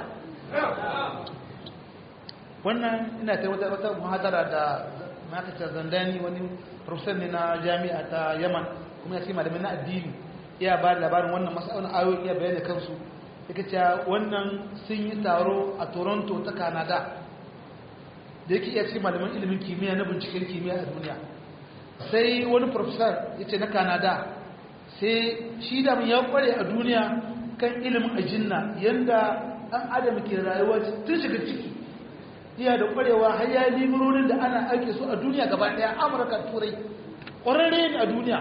wannan ina ta wata wata muhadara da makacin zandani wani profesor ne na jami'a ta yaman kuma ya ce malamin na addini iya ba labarin wannan masaunin ayoyi iya bayani kansu yake cewa wannan sun yi taro a toronto ta canada da yake iya ce malamin ilimin kimiyya na binciken kimiyya a duniya sai wani profesor ya ce na canada sai shi da ya kware a duniya kan ilimin ajinna yadda ɗan adam ke rayuwa tun shiga ciki iya da kwarewa har ya limurorin da ana aiki su a duniya gaba ɗaya amurka turai ƙwararre ne a duniya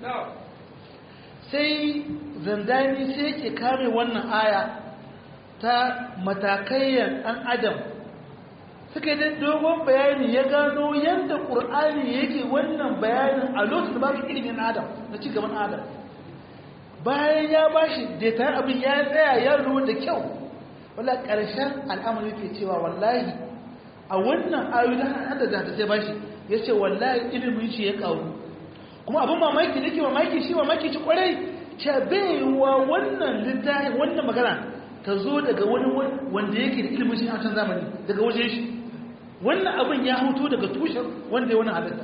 sai zandani sai yake kare wannan aya ta matakayyar ɗan adam suka yi dogon bayani ya gano yadda ƙur'ani yake wannan bayanin a lokacin da babu ilimin adam na ci gaban adam bayan ya ba shi daitar abin ya tsaya ya ruwa da kyau wala ƙarshen al'amari ke cewa wallahi a wannan ayoyi da hada da ta sai ba shi ya ce wallahi ilimin shi ya ƙaru kuma abin mamaki da ke mamaki shi mamaki ci kwarai ce bai wa wannan littafin wannan magana ta zo daga wani wanda yake da ilimin shi a can zamani daga wajen shi wannan abin ya hutu daga tushen wanda ya wani halitta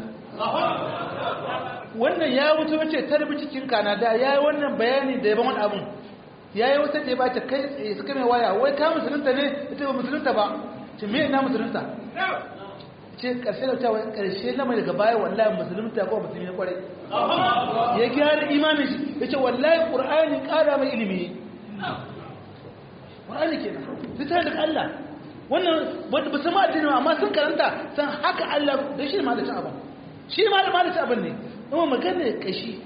wannan ya wuce wace tarbi cikin kanada ya yi wannan bayani da yaban wani abin ya yi wata da ya bata kai tsaye suka mai waya wai ka musulunta ne ita ba musulunta ba ce me ina musulunta ce karshe da cewa karshe na mai daga baya wallahi musulunta ko musulmi na kwarai ya gyara imanin shi ya ce wallahi ƙur'ani ƙara mai ilimi ƙur'ani kenan littafin daga Allah wannan ba su ma addini amma sun karanta san haka Allah da shi ma da cin abin shi ma da ma da cin abin ne kuma magana kashi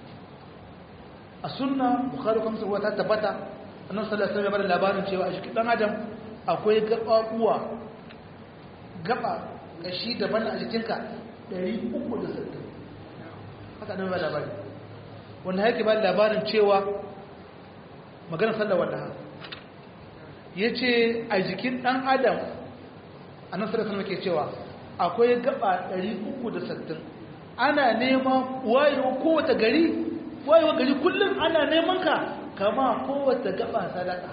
a sunna bukhari kuma sai ta tabbata annabi sallallahu alaihi wasallam ya labarin cewa a cikin dan adam akwai gababuwa gaba kashi daban a jikinka 360 haka nan ba labari wanda yake ba labarin cewa magana sallar wallaha ya ce a jikin ɗan adam a nan sarrafa ke cewa akwai gaba 360 ana nema wayewa kowace gari wayewa gari kullum ana neman ka kama kowace gaba sadaka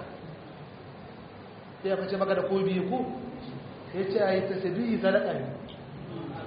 ya kace maka da ko biyu ko ya ce a yi tasiri sadaka ne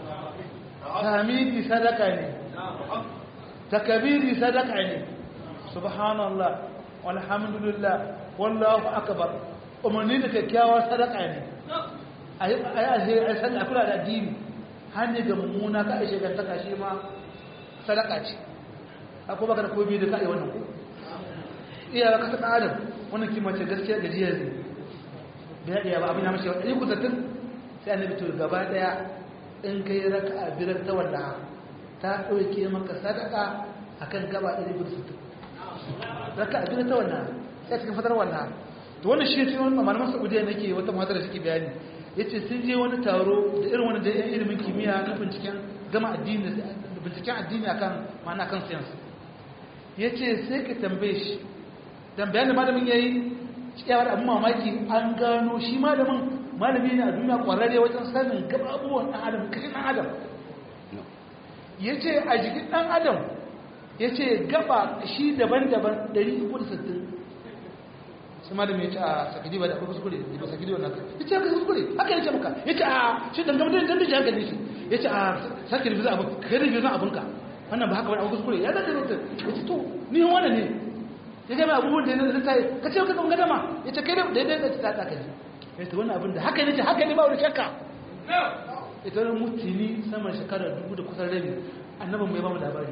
tamidi sadaka ne takabiri sadaka ne subhanallah walhamdulillah wallahu akbar umarni da kyakkyawar sadaka ne a yi alheri a yi kula da addini hannu ga mummuna ka aishe gantaka shi ma sadaka ce akwai baka da ko biyu da ka yi wannan ku iya ba kasa adam wannan kima ce gaskiya gajiya ne bai iya ba abin ya mashi wani ku tattun sai annabi to gaba daya in kai raka a birar ta wanda ta ɗauke maka sadaka akan gaba ɗari biyu sittin raka a birar ta wanda sai cikin fatar wanda to wannan shi ce wani malaman saudiya nake wata matar da suke bayani yace sun je wani taro da irin wani da yan ilimin kimiyya na binciken gama addini binciken addini akan ma'ana kan science yace sai ka tambaye shi dan bayan da malamin yayi ciyawar abin mamaki an gano shi malamin malami ne a duniya kwararre wajen sanin gaba abubuwan ɗan adam kashin ɗan adam yace a jikin ɗan adam yace gaba shi daban-daban 360 sai malam ya ce a sakidi ba da akwai kuskure da ba sakidi wannan ya ce aka kuskure haka ya ce maka ya ce a shi dangam da dan da hankali shi ya ce a sake da abu kai da bizan abunka wannan ba haka wani abu kuskure ya zaka rubuta ya ce to ni wannan ne ya ga abubuwan da ya zai ka ce ka kan gadama ya ce kai da daidai da ta ta kaji ya ce wannan abin da haka ne ce haka ne ba wani shakka ita wani mutuni saman shekarar dubu da kusan rabi annabin mai ba mu labari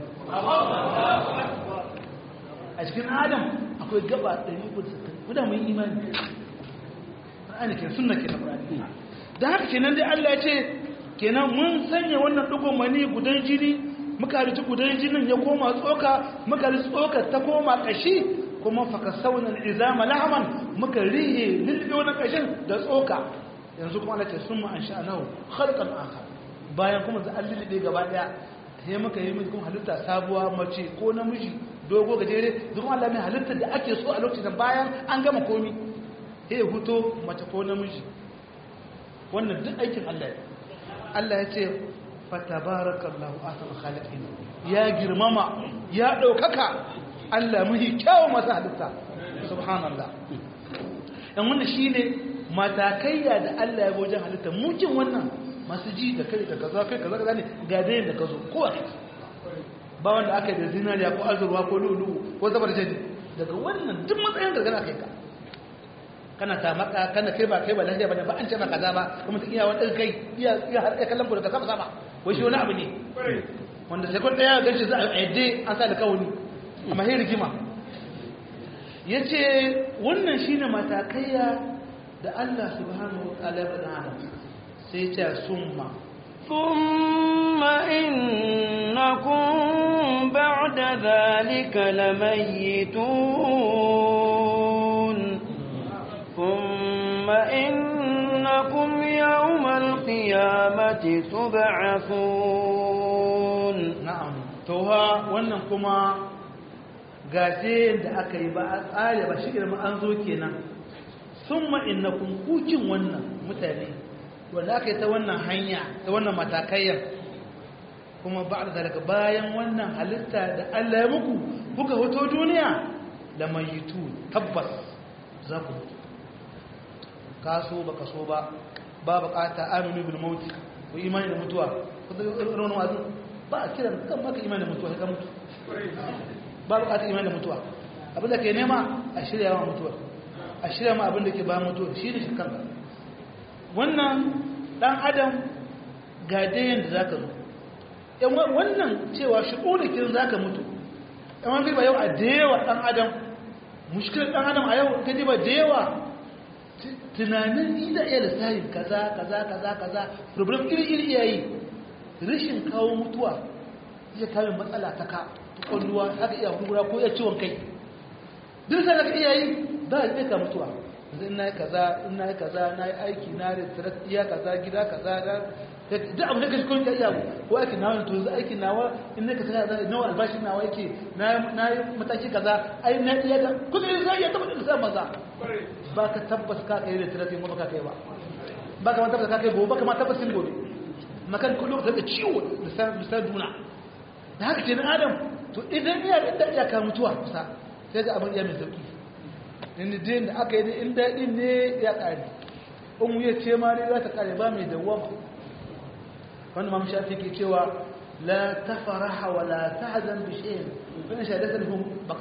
a cikin adam akwai gaba 160 guda mun imani Qur'ani ke sunna ke Qur'ani dan haka kenan dai Allah ya ce kenan mun sanya wannan dugon mani gudan jini muka rici gudan jinin ya koma tsoka muka rici tsoka ta koma kashi kuma faka sauna al'izama lahaman muka rihe lilbe wannan kashin da tsoka yanzu kuma Allah ce summa ansha'nahu khalqan akhar bayan kuma da an lilbe gaba daya sai muka yi mun halitta sabuwa mace ko namiji dogo gajere duk Allah mai halittar da ake so a lokacin bayan an gama komi sai ya huto mace ko namiji wannan duk aikin Allah ya Allah ya ce fatabarakallahu ahsanul khaliqin ya girmama ya daukaka Allah muhi kyawun masu halitta subhanallah dan wannan shine matakaiya da Allah ya wajen halitta mukin wannan masu ji da kai da kaza kai kaza kaza ne ga dai da kazo kowa ba wanda aka yi da zinariya ko azurwa ko lulu ko zabar jadi daga wannan duk matsayin gargana kai ka kana ta maka kana kai ba kai ba lafiya ba ba an ce maka kaza ba kuma ta iya wani kai iya iya har kai kallon da sama sama wai shi wani abu ne wanda sai kun daya ganci za a yadda an sa da kawuni amma sai rigima yace wannan shine matakaiya da Allah subhanahu wa ta'ala ya bada sai ya ce summa ثم إنكم بعد ذلك لميتون ثم إنكم يوم القيامة تبعثون na'am to ha wannan kuma gaje da aka yi ba a tsare ba shi ma an zo kenan summa innakum kukin wannan mutane wanda aka yi ta wannan hanya ta wannan matakayyar kuma ba da daga bayan wannan halitta da Allah ya muku kuka hoto duniya da mayitu tabbas za ku mutu kaso ba kaso ba ba bukata aminu bil mauti ko imani da mutuwa ko da irin wazu ba a kiran kan maka imani da mutuwa ka mutu ba bukata imani da mutuwa abin da ke nema a shirya wa mutuwa a shirya ma abin da ke ba mutuwa shi ne shi kanka wannan dan adam ga dayan da zaka zo yan wannan cewa shi ƙulikin zaka mutu yan wani ba yau a dayawa dan adam mushkilar dan adam a yau ta ba dayawa tunanin ida iya lissahin kaza kaza kaza kaza problem iri iri yayi rashin kawo mutuwa zai kawo matsala ta ka kwalluwa haka iya hungura ko iya ciwon kai duk sai da iya yi ba a ka mutuwa yanzu ina yi kaza ina yi kaza na yi aiki na da tarattiya kaza gida kaza da duk abu da kashi kun iya ko aiki na wani to yanzu aiki nawa in ne ka sana da nawa albashi nawa yake na yi mataki kaza ai na iya da kuma yanzu zai iya tabbata da sa maza ba ka tabbas ka kai da tarattiya kuma ka kai ba ba ka ma tabbas ka kai gobe ba ka ma tabbas gobe makan kullum ka da ciwo da sa duna da haka ce na adam to idan iya da iya ka mutuwa kusa sai ga abin iya mai sauki inda din da aka yi in daɗin ne ya ƙare in wuya ce ma ne za ta ƙare ba mai dawama wanda ma shafi ke cewa la ta faraha wa la ta hazan bishiyin wani shaidar sarfin bakawa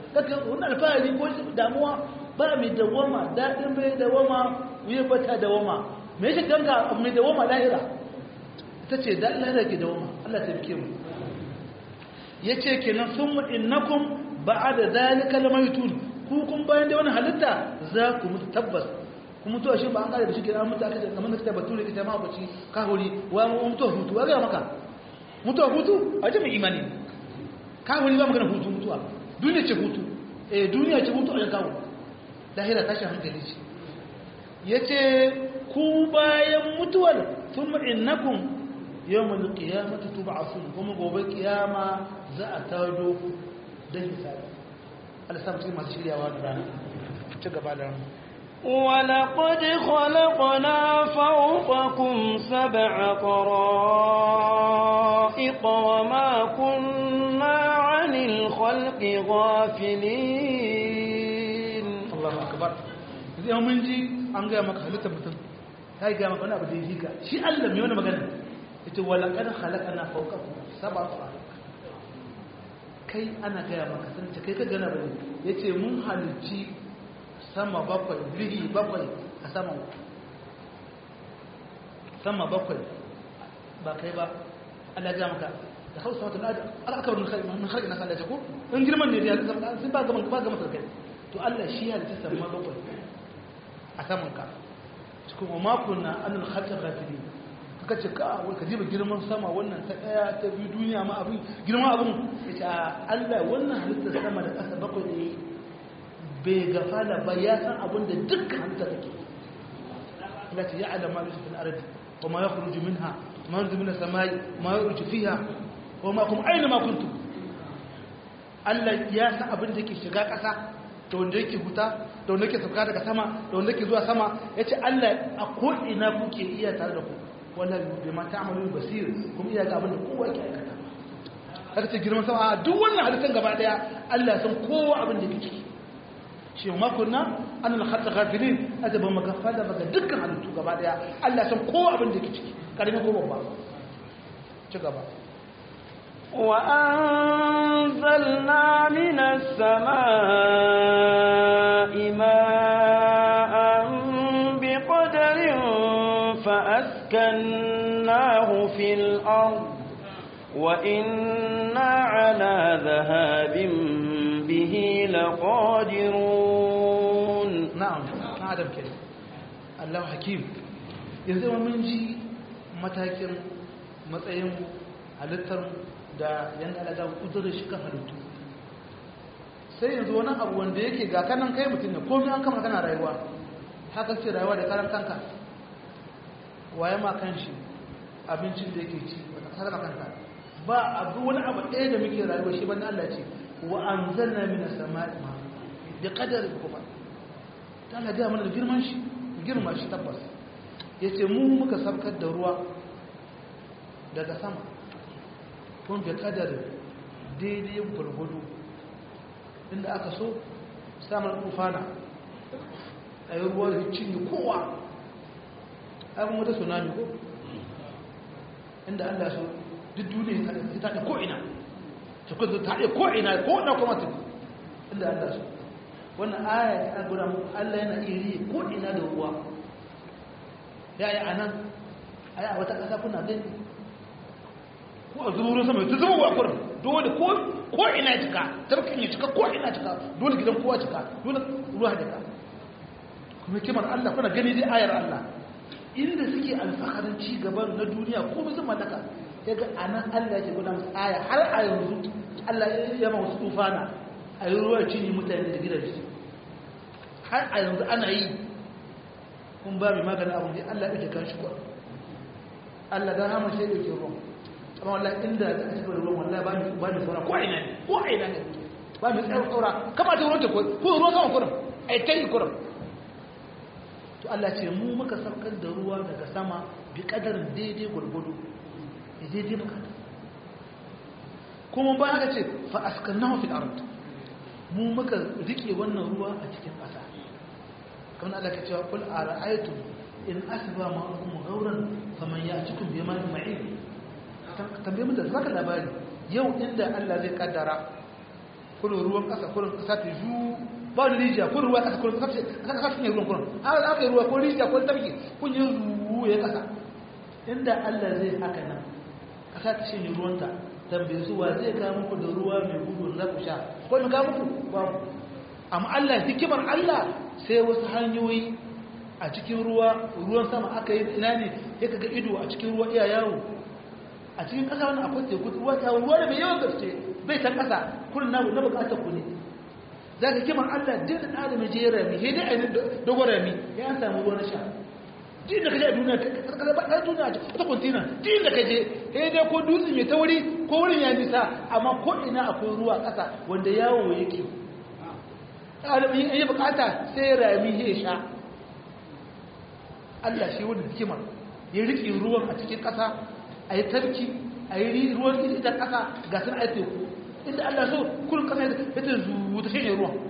kaga wannan alfahari ko damuwa ba mai dawama dadin bai dawama wuya bata dawama me yake ganga mai dawama lahira ita ce da lahira ke dawama Allah ta bike mu yace kenan summa innakum ba'da zalika lamaytun ku kun bayan da wannan halitta za ku mutu tabbas ku mutu shi ba an kare da shi kenan mutu aka ce kamar da bature ita ma bace ka hori wa mutu hutu wa ga maka mutu hutu a jami'in imani ka hori ba magana hutu mutuwa duniya ce hutu eh duniya ce hutu a kawo lahira tashi hankali ce yace ku bayan mutuwar thumma innakum yawmal qiyamati tub'athun kuma gobe kiyama za a tado dan hisabi Allah sa mutum masu shiryawa da rana ci gaba da rana ولقد خلقنا فوقكم سبع طرائق وما كنا عن الخلق غافلين Allahu akbar zai mun ji an gaya maka halittar mutum ta yi gaya maka wani abu da ya jika shi Allah mai wani magana ita wala kada halaka na faukaku saba tsara kai ana gaya maka sun ce kai ka gana bane ya ce mun halicci sama bakwai rihi bakwai a sama sama bakwai ba kai ba Allah gaya maka da hausa wata da aka wani harki na sallace ko in girman ne da sun ba gama ba gama sarkai to Allah shi ya halitta sama bakwai a saman ka cikin umakun na anil khalqa ghafilin kaka ce ka wai ka jiba girman sama wannan ta daya ta biyu duniya ma abin girman abin yace a Allah wannan halittar sama da ƙasa bakwai ne bai gafala ba ya san abin da dukkan halitta take Allah ce ya'lam ma yusuf al-ardi wa ma yakhruju minha ma yanzu min as-samai ma yaruju fiha wa ma kum aina ma kuntum Allah ya san abin da ke shiga ƙasa da wanda yake huta da wanda yake sauka daga sama da wanda yake zuwa sama ya ce Allah a ko'ina kuke iya tare da ku wannan bai ma ta'amalu basir kuma iya ga abin da kowa yake aikata haka ce girman sama a duk wannan halittar gaba daya Allah ya san kowa abin da yake ciki shi ma kunna an al khatta ghafilin ada ba magafa da baga dukkan halittu gaba daya Allah ya san kowa abin da yake ciki karamin ko babba ci gaba وأنزلنا من السماء ماء بقدر فأسكناه في الأرض وإنا على ذهاب به لقادرون na'am na adam ke Allah hakim yanzu mun ji matakin matsayin halittar da yanda Allah ya kudurar shi kan halittu sai yanzu wani abu wanda yake ga kanan kai mutum ne komai an kama kana rayuwa haka ce rayuwa da karan kanka waye ma kan shi abincin da yake ci ba ka sarrafa kanka ba abu wani abu ɗaya da muke rayuwa shi bane Allah ce wa anzalna minas sama'i ma bi qadarin kuma ta Allah gaya mana da girman shi girma shi tabbas ya ce mu muka sabkar da ruwa daga sama kun bi kadar daidai gwargwado inda aka so samun kufana a yi ruwa da cinye kowa abin wata tsunami ko inda Allah so duk duniya ta ta ko'ina ta kudu ta haɗe ko'ina ko'ina kuma ta inda Allah so wannan aya ta guda muku Allah yana iya riye ko ina da ruwa ya yi a nan a yi a wata ƙasa kuna gani ko a zuwa sama ta zama wa kurin dole ko ina ya cika tarkin ya cika ko ina cika dole gidan kowa cika dole ruwa cika kuma kimar Allah kuna gani dai ayar Allah inda suke alfakarin ci gaban na duniya ko musu mallaka ya ga a nan Allah ke guda musu aya har a yanzu Allah ya ma wasu tufana a yi ruwa cinye mutane da gidaje har a yanzu ana yi kun ba mai maganin abu ne allah ɗauke kan shi kwa allah don hama shi ɗauke ruwan amma wallah inda da ake kawai ruwan wallah ba mai saura ko a ina ne ko a ina ne ba mai tsayar saura kama ta ruwan ta kwa ko ruwan sama kurin a yi ta yi kurin to allah ce mu muka saukar da ruwa daga sama bi kadarin daidai gwargwado daidai bukata kuma ba haka ce fa askannahu fil ard mu muka rike wannan ruwa a cikin ƙasa kamar Allah ka cewa kul ara'aytum in asba ma'akum ghawran faman ya'tikum bima ma'in tambaye mu da zaka labari yau inda Allah zai kaddara kurin ruwan ƙasa kurin ƙasa ta ju ba wani rijiya ko ruwa ƙasa kurin ƙasa ƙasa sun yi ruwan kurin an aka yi ruwa ko rijiya ko tafki kun yi ruwa ya ƙasa inda Allah zai haka nan ƙasa ta shanye ruwanta tambaye su wa zai kawo muku da ruwa mai gudu za ku sha ko mu kawo muku babu amma Allah hikimar Allah sai wasu hanyoyi a cikin ruwa ruwan sama aka yi ina ne ya kaga ido a cikin ruwa iya yawo a cikin ƙasa wani akwai teku ruwa ta ruwa da mai yawan gaske bai san ƙasa kurin na na buƙatar ku ne za ka kimar Allah din da adam je ya rami sai dai a yi dogon rami ya an samu ruwa na sha din da kaje a duniya ka ba ɗan duniya ta kontina din da kaje sai dai ko dutse mai tauri ko wurin ya nisa amma ko ina akwai ruwa ƙasa wanda yawo yake adam in yi buƙata sai rami ya sha Allah shi wanda hikimar ya riƙe ruwan a cikin ƙasa a yi tarki a yi ruwan ita ƙasa ga sun aite ku inda Allah so kullum ƙasa ya ta zuwa ta shanye ruwan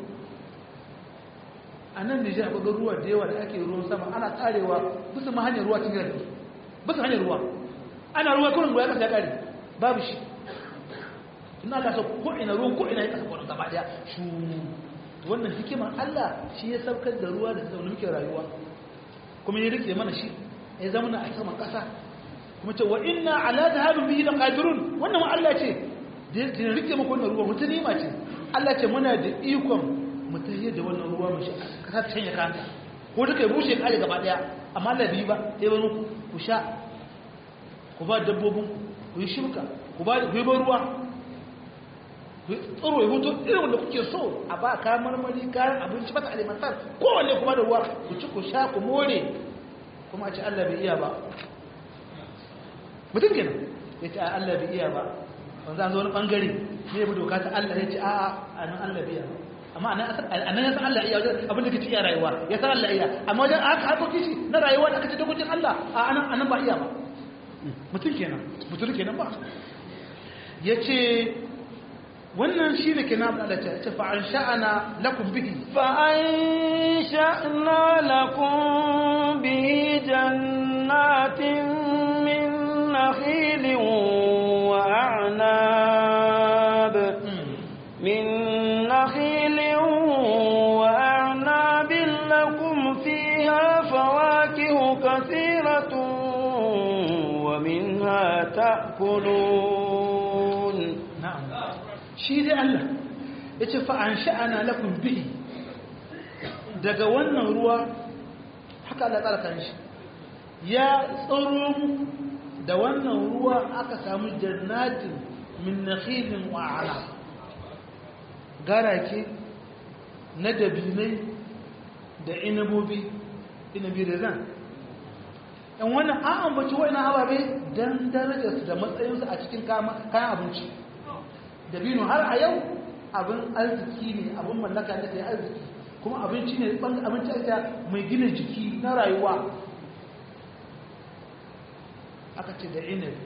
a nan Nijar akwai ruwa da yawa da ake ruwan sama ana tsarewa bisa ma hanyar ruwa cikin gari bisa hanyar ruwa ana ruwa kullum ruwa ya ƙasa ya ƙare babu shi in Allah so ko ina ruwan ko ina ya ƙasa kwanan gaba ɗaya shu wannan hikimar Allah shi ya saukar da ruwa da zaune muke rayuwa kuma ya rike mana shi ya zama na a saman ƙasa kuma ce wa inna ala dhahabin bihi laqadirun wannan Allah ce da ya rike maka wannan ruwa mutum nima ce Allah ce muna da ikon mu tahiyar da wannan ruwa mu shi kasa ta canja kanta ko duka ya bushe kare gaba daya amma Allah bai ba sai bari ku ku sha ku ba dabbobin ku yi shibka ku ba ku yi ruwa ku tsoro ya hutu irin wanda kuke so a ba kayan marmari kayan abinci mata alimantar kowanne kuma da ruwa ku ci ku sha ku more kuma a ce Allah bai iya ba mutum kenan ya ce Allah bai iya ba wanda an zo wani bangare ne bu doka ta Allah ya ce a'a a nan Allah bai iya ba amma a nan ya san Allah iya wajen abin da kace iya rayuwa ya san Allah iya amma wajen aka harkokin shi na rayuwa da aka ce dokokin Allah a nan anan ba iya ba mutum kenan mutum kenan ba ya ce wannan shi ne kenan abin Allah ce fa'an sha'ana lakum bihi fa'an sha'na lakum bihi jannatin min nakhilin wa a'nab min nakhilin wa a'nabin lakum fiha fawakihu kathiratun wa minha ta'kulun na'am shi dai Allah ya ce fa'an sha'ana lafin bihi daga wannan ruwa haka Allah tsarkan shi ya tsoro da wannan ruwa aka samu jannatin min nakhilin wa'ala garake na dabinai da inabobi inabi da zan yan wannan an ambaci wa'ina ababe don darajarsu da matsayinsu a cikin kayan abinci dabino har a yau abin arziki ne abin mallaka ne da arziki kuma abinci ne abinci ake mai gina jiki na rayuwa aka ce da inabi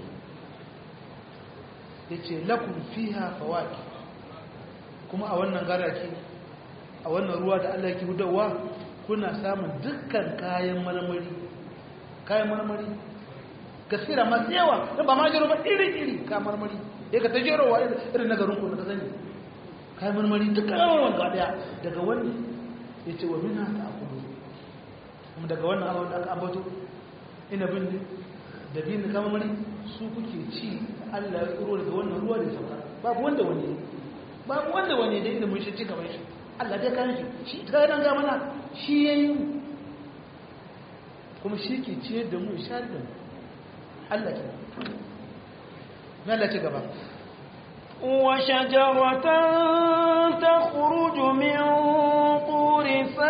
ya ce lakun fiha fawaki kuma a wannan garaki a wannan ruwa da allah ke hudawa kuna samun dukkan kayan marmari kayan marmari gaskira masu yawa don ba ma jiro ba iri-iri kayan marmari ya ka ta jerowa irin na garin kuma ka sani kayan marmari duk kayan ga daya daga wani ya ce wa mina ta akudu kuma daga wannan abin da aka ambato ina bin ne da bin da kayan marmari su kuke ci allah ya tsoro daga wannan ruwa da sauka babu wanda wani babu wanda wani da ilimin shi ci gaban shi allah dai kayan shi shi ta yana ga mana shi ya yi kuma shi ke ciyar da mu sha da mu allah ke Allah ci gaba وشجرة تخرج من طور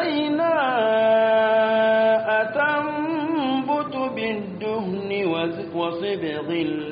سيناء تنبت بالدهن وصبغ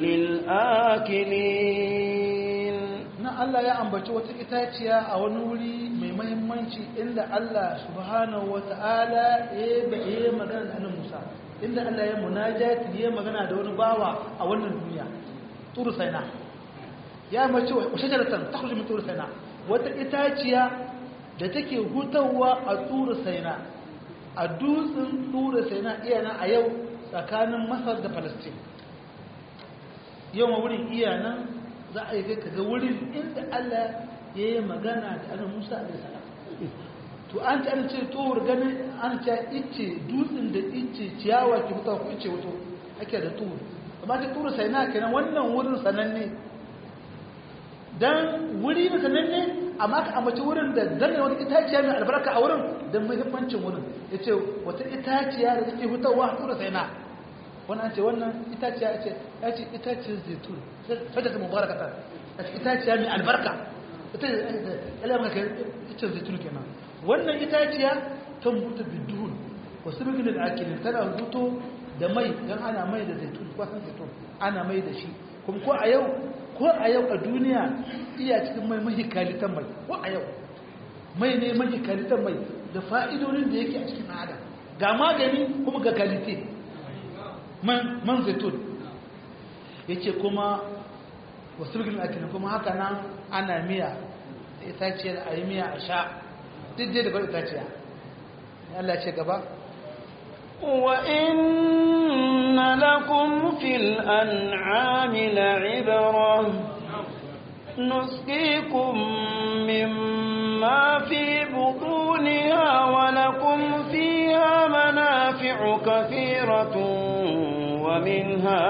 للآكلين na Allah ya ambaci wata itaciya a wani wuri mai mahimmanci inda Allah subhanahu wata'ala ya yi magana da annabi Musa inda Allah ya munajati ya magana da wani bawa a wannan duniya turu saina ya mace wa shajaratan takhruju min turu saina wata itaciya da take hutawa a turu saina a dutsen turu saina iyana a yau tsakanin Masar da Palestine yau ma wurin iyana za a yi kai kaga wurin inda Allah ya yi magana da annabi Musa alaihi salam to an ci an ce tuhur ganin an ce ice dutsen da ice ciyawa ke fita ko ice wato ake da tuhur amma ta tuhur sai na kenan wannan wurin sananne dan wuri ne sananne amma ka ambaci wurin da dan wani itaciya mai albarka a wurin dan muhimmancin wurin yace wata itaciya da take fitowa a tuhur sai na wannan ce wannan itaciya ce ya ce itaciyar zaitun sai ta mubarakata itaciya mai albarka ita alamar ka ita zaitun kenan wannan itaciya ta mutu biduhun wasu biginin da ake tana zuto da mai don ana mai da zaitun kwasan zaitun ana mai da shi kuma ko a yau ko a yau a duniya iya cikin mai mahikalitan mai ko a yau mai ne mahikalitan mai da fa'idodin da yake a cikin ada ga magani kuma ga kalite man zaitun ya ce kuma wasu biginin ake kuma haka nan ana miya itaciyar a yi miya a sha duk dai da bar itaciya Allah ce gaba وإن لكم في الأنعام لعبرة نسقيكم مما في بطونها ولكم فيها منافع كثيرة ومنها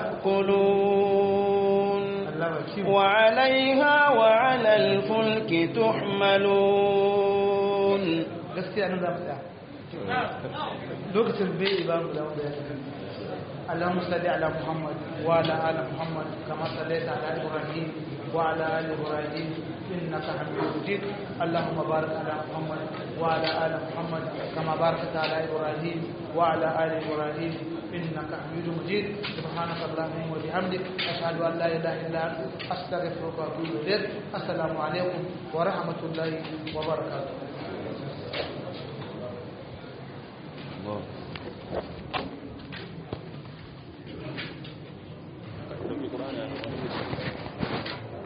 تأكلون وعليها وعلى الفلك تحملون gaskiya nan za mu tsaya lokacin bai ba mu da wanda ya tafi اللهم صل على محمد وعلى ال محمد كما صليت على ابراهيم وعلى ال ابراهيم انك حميد مجيد اللهم بارك على محمد وعلى ال محمد كما باركت على ابراهيم وعلى ال ابراهيم انك حميد مجيد سبحانك اللهم وبحمدك اشهد ان لا اله الا انت استغفرك واتوب اليك السلام عليكم ورحمه الله وبركاته الله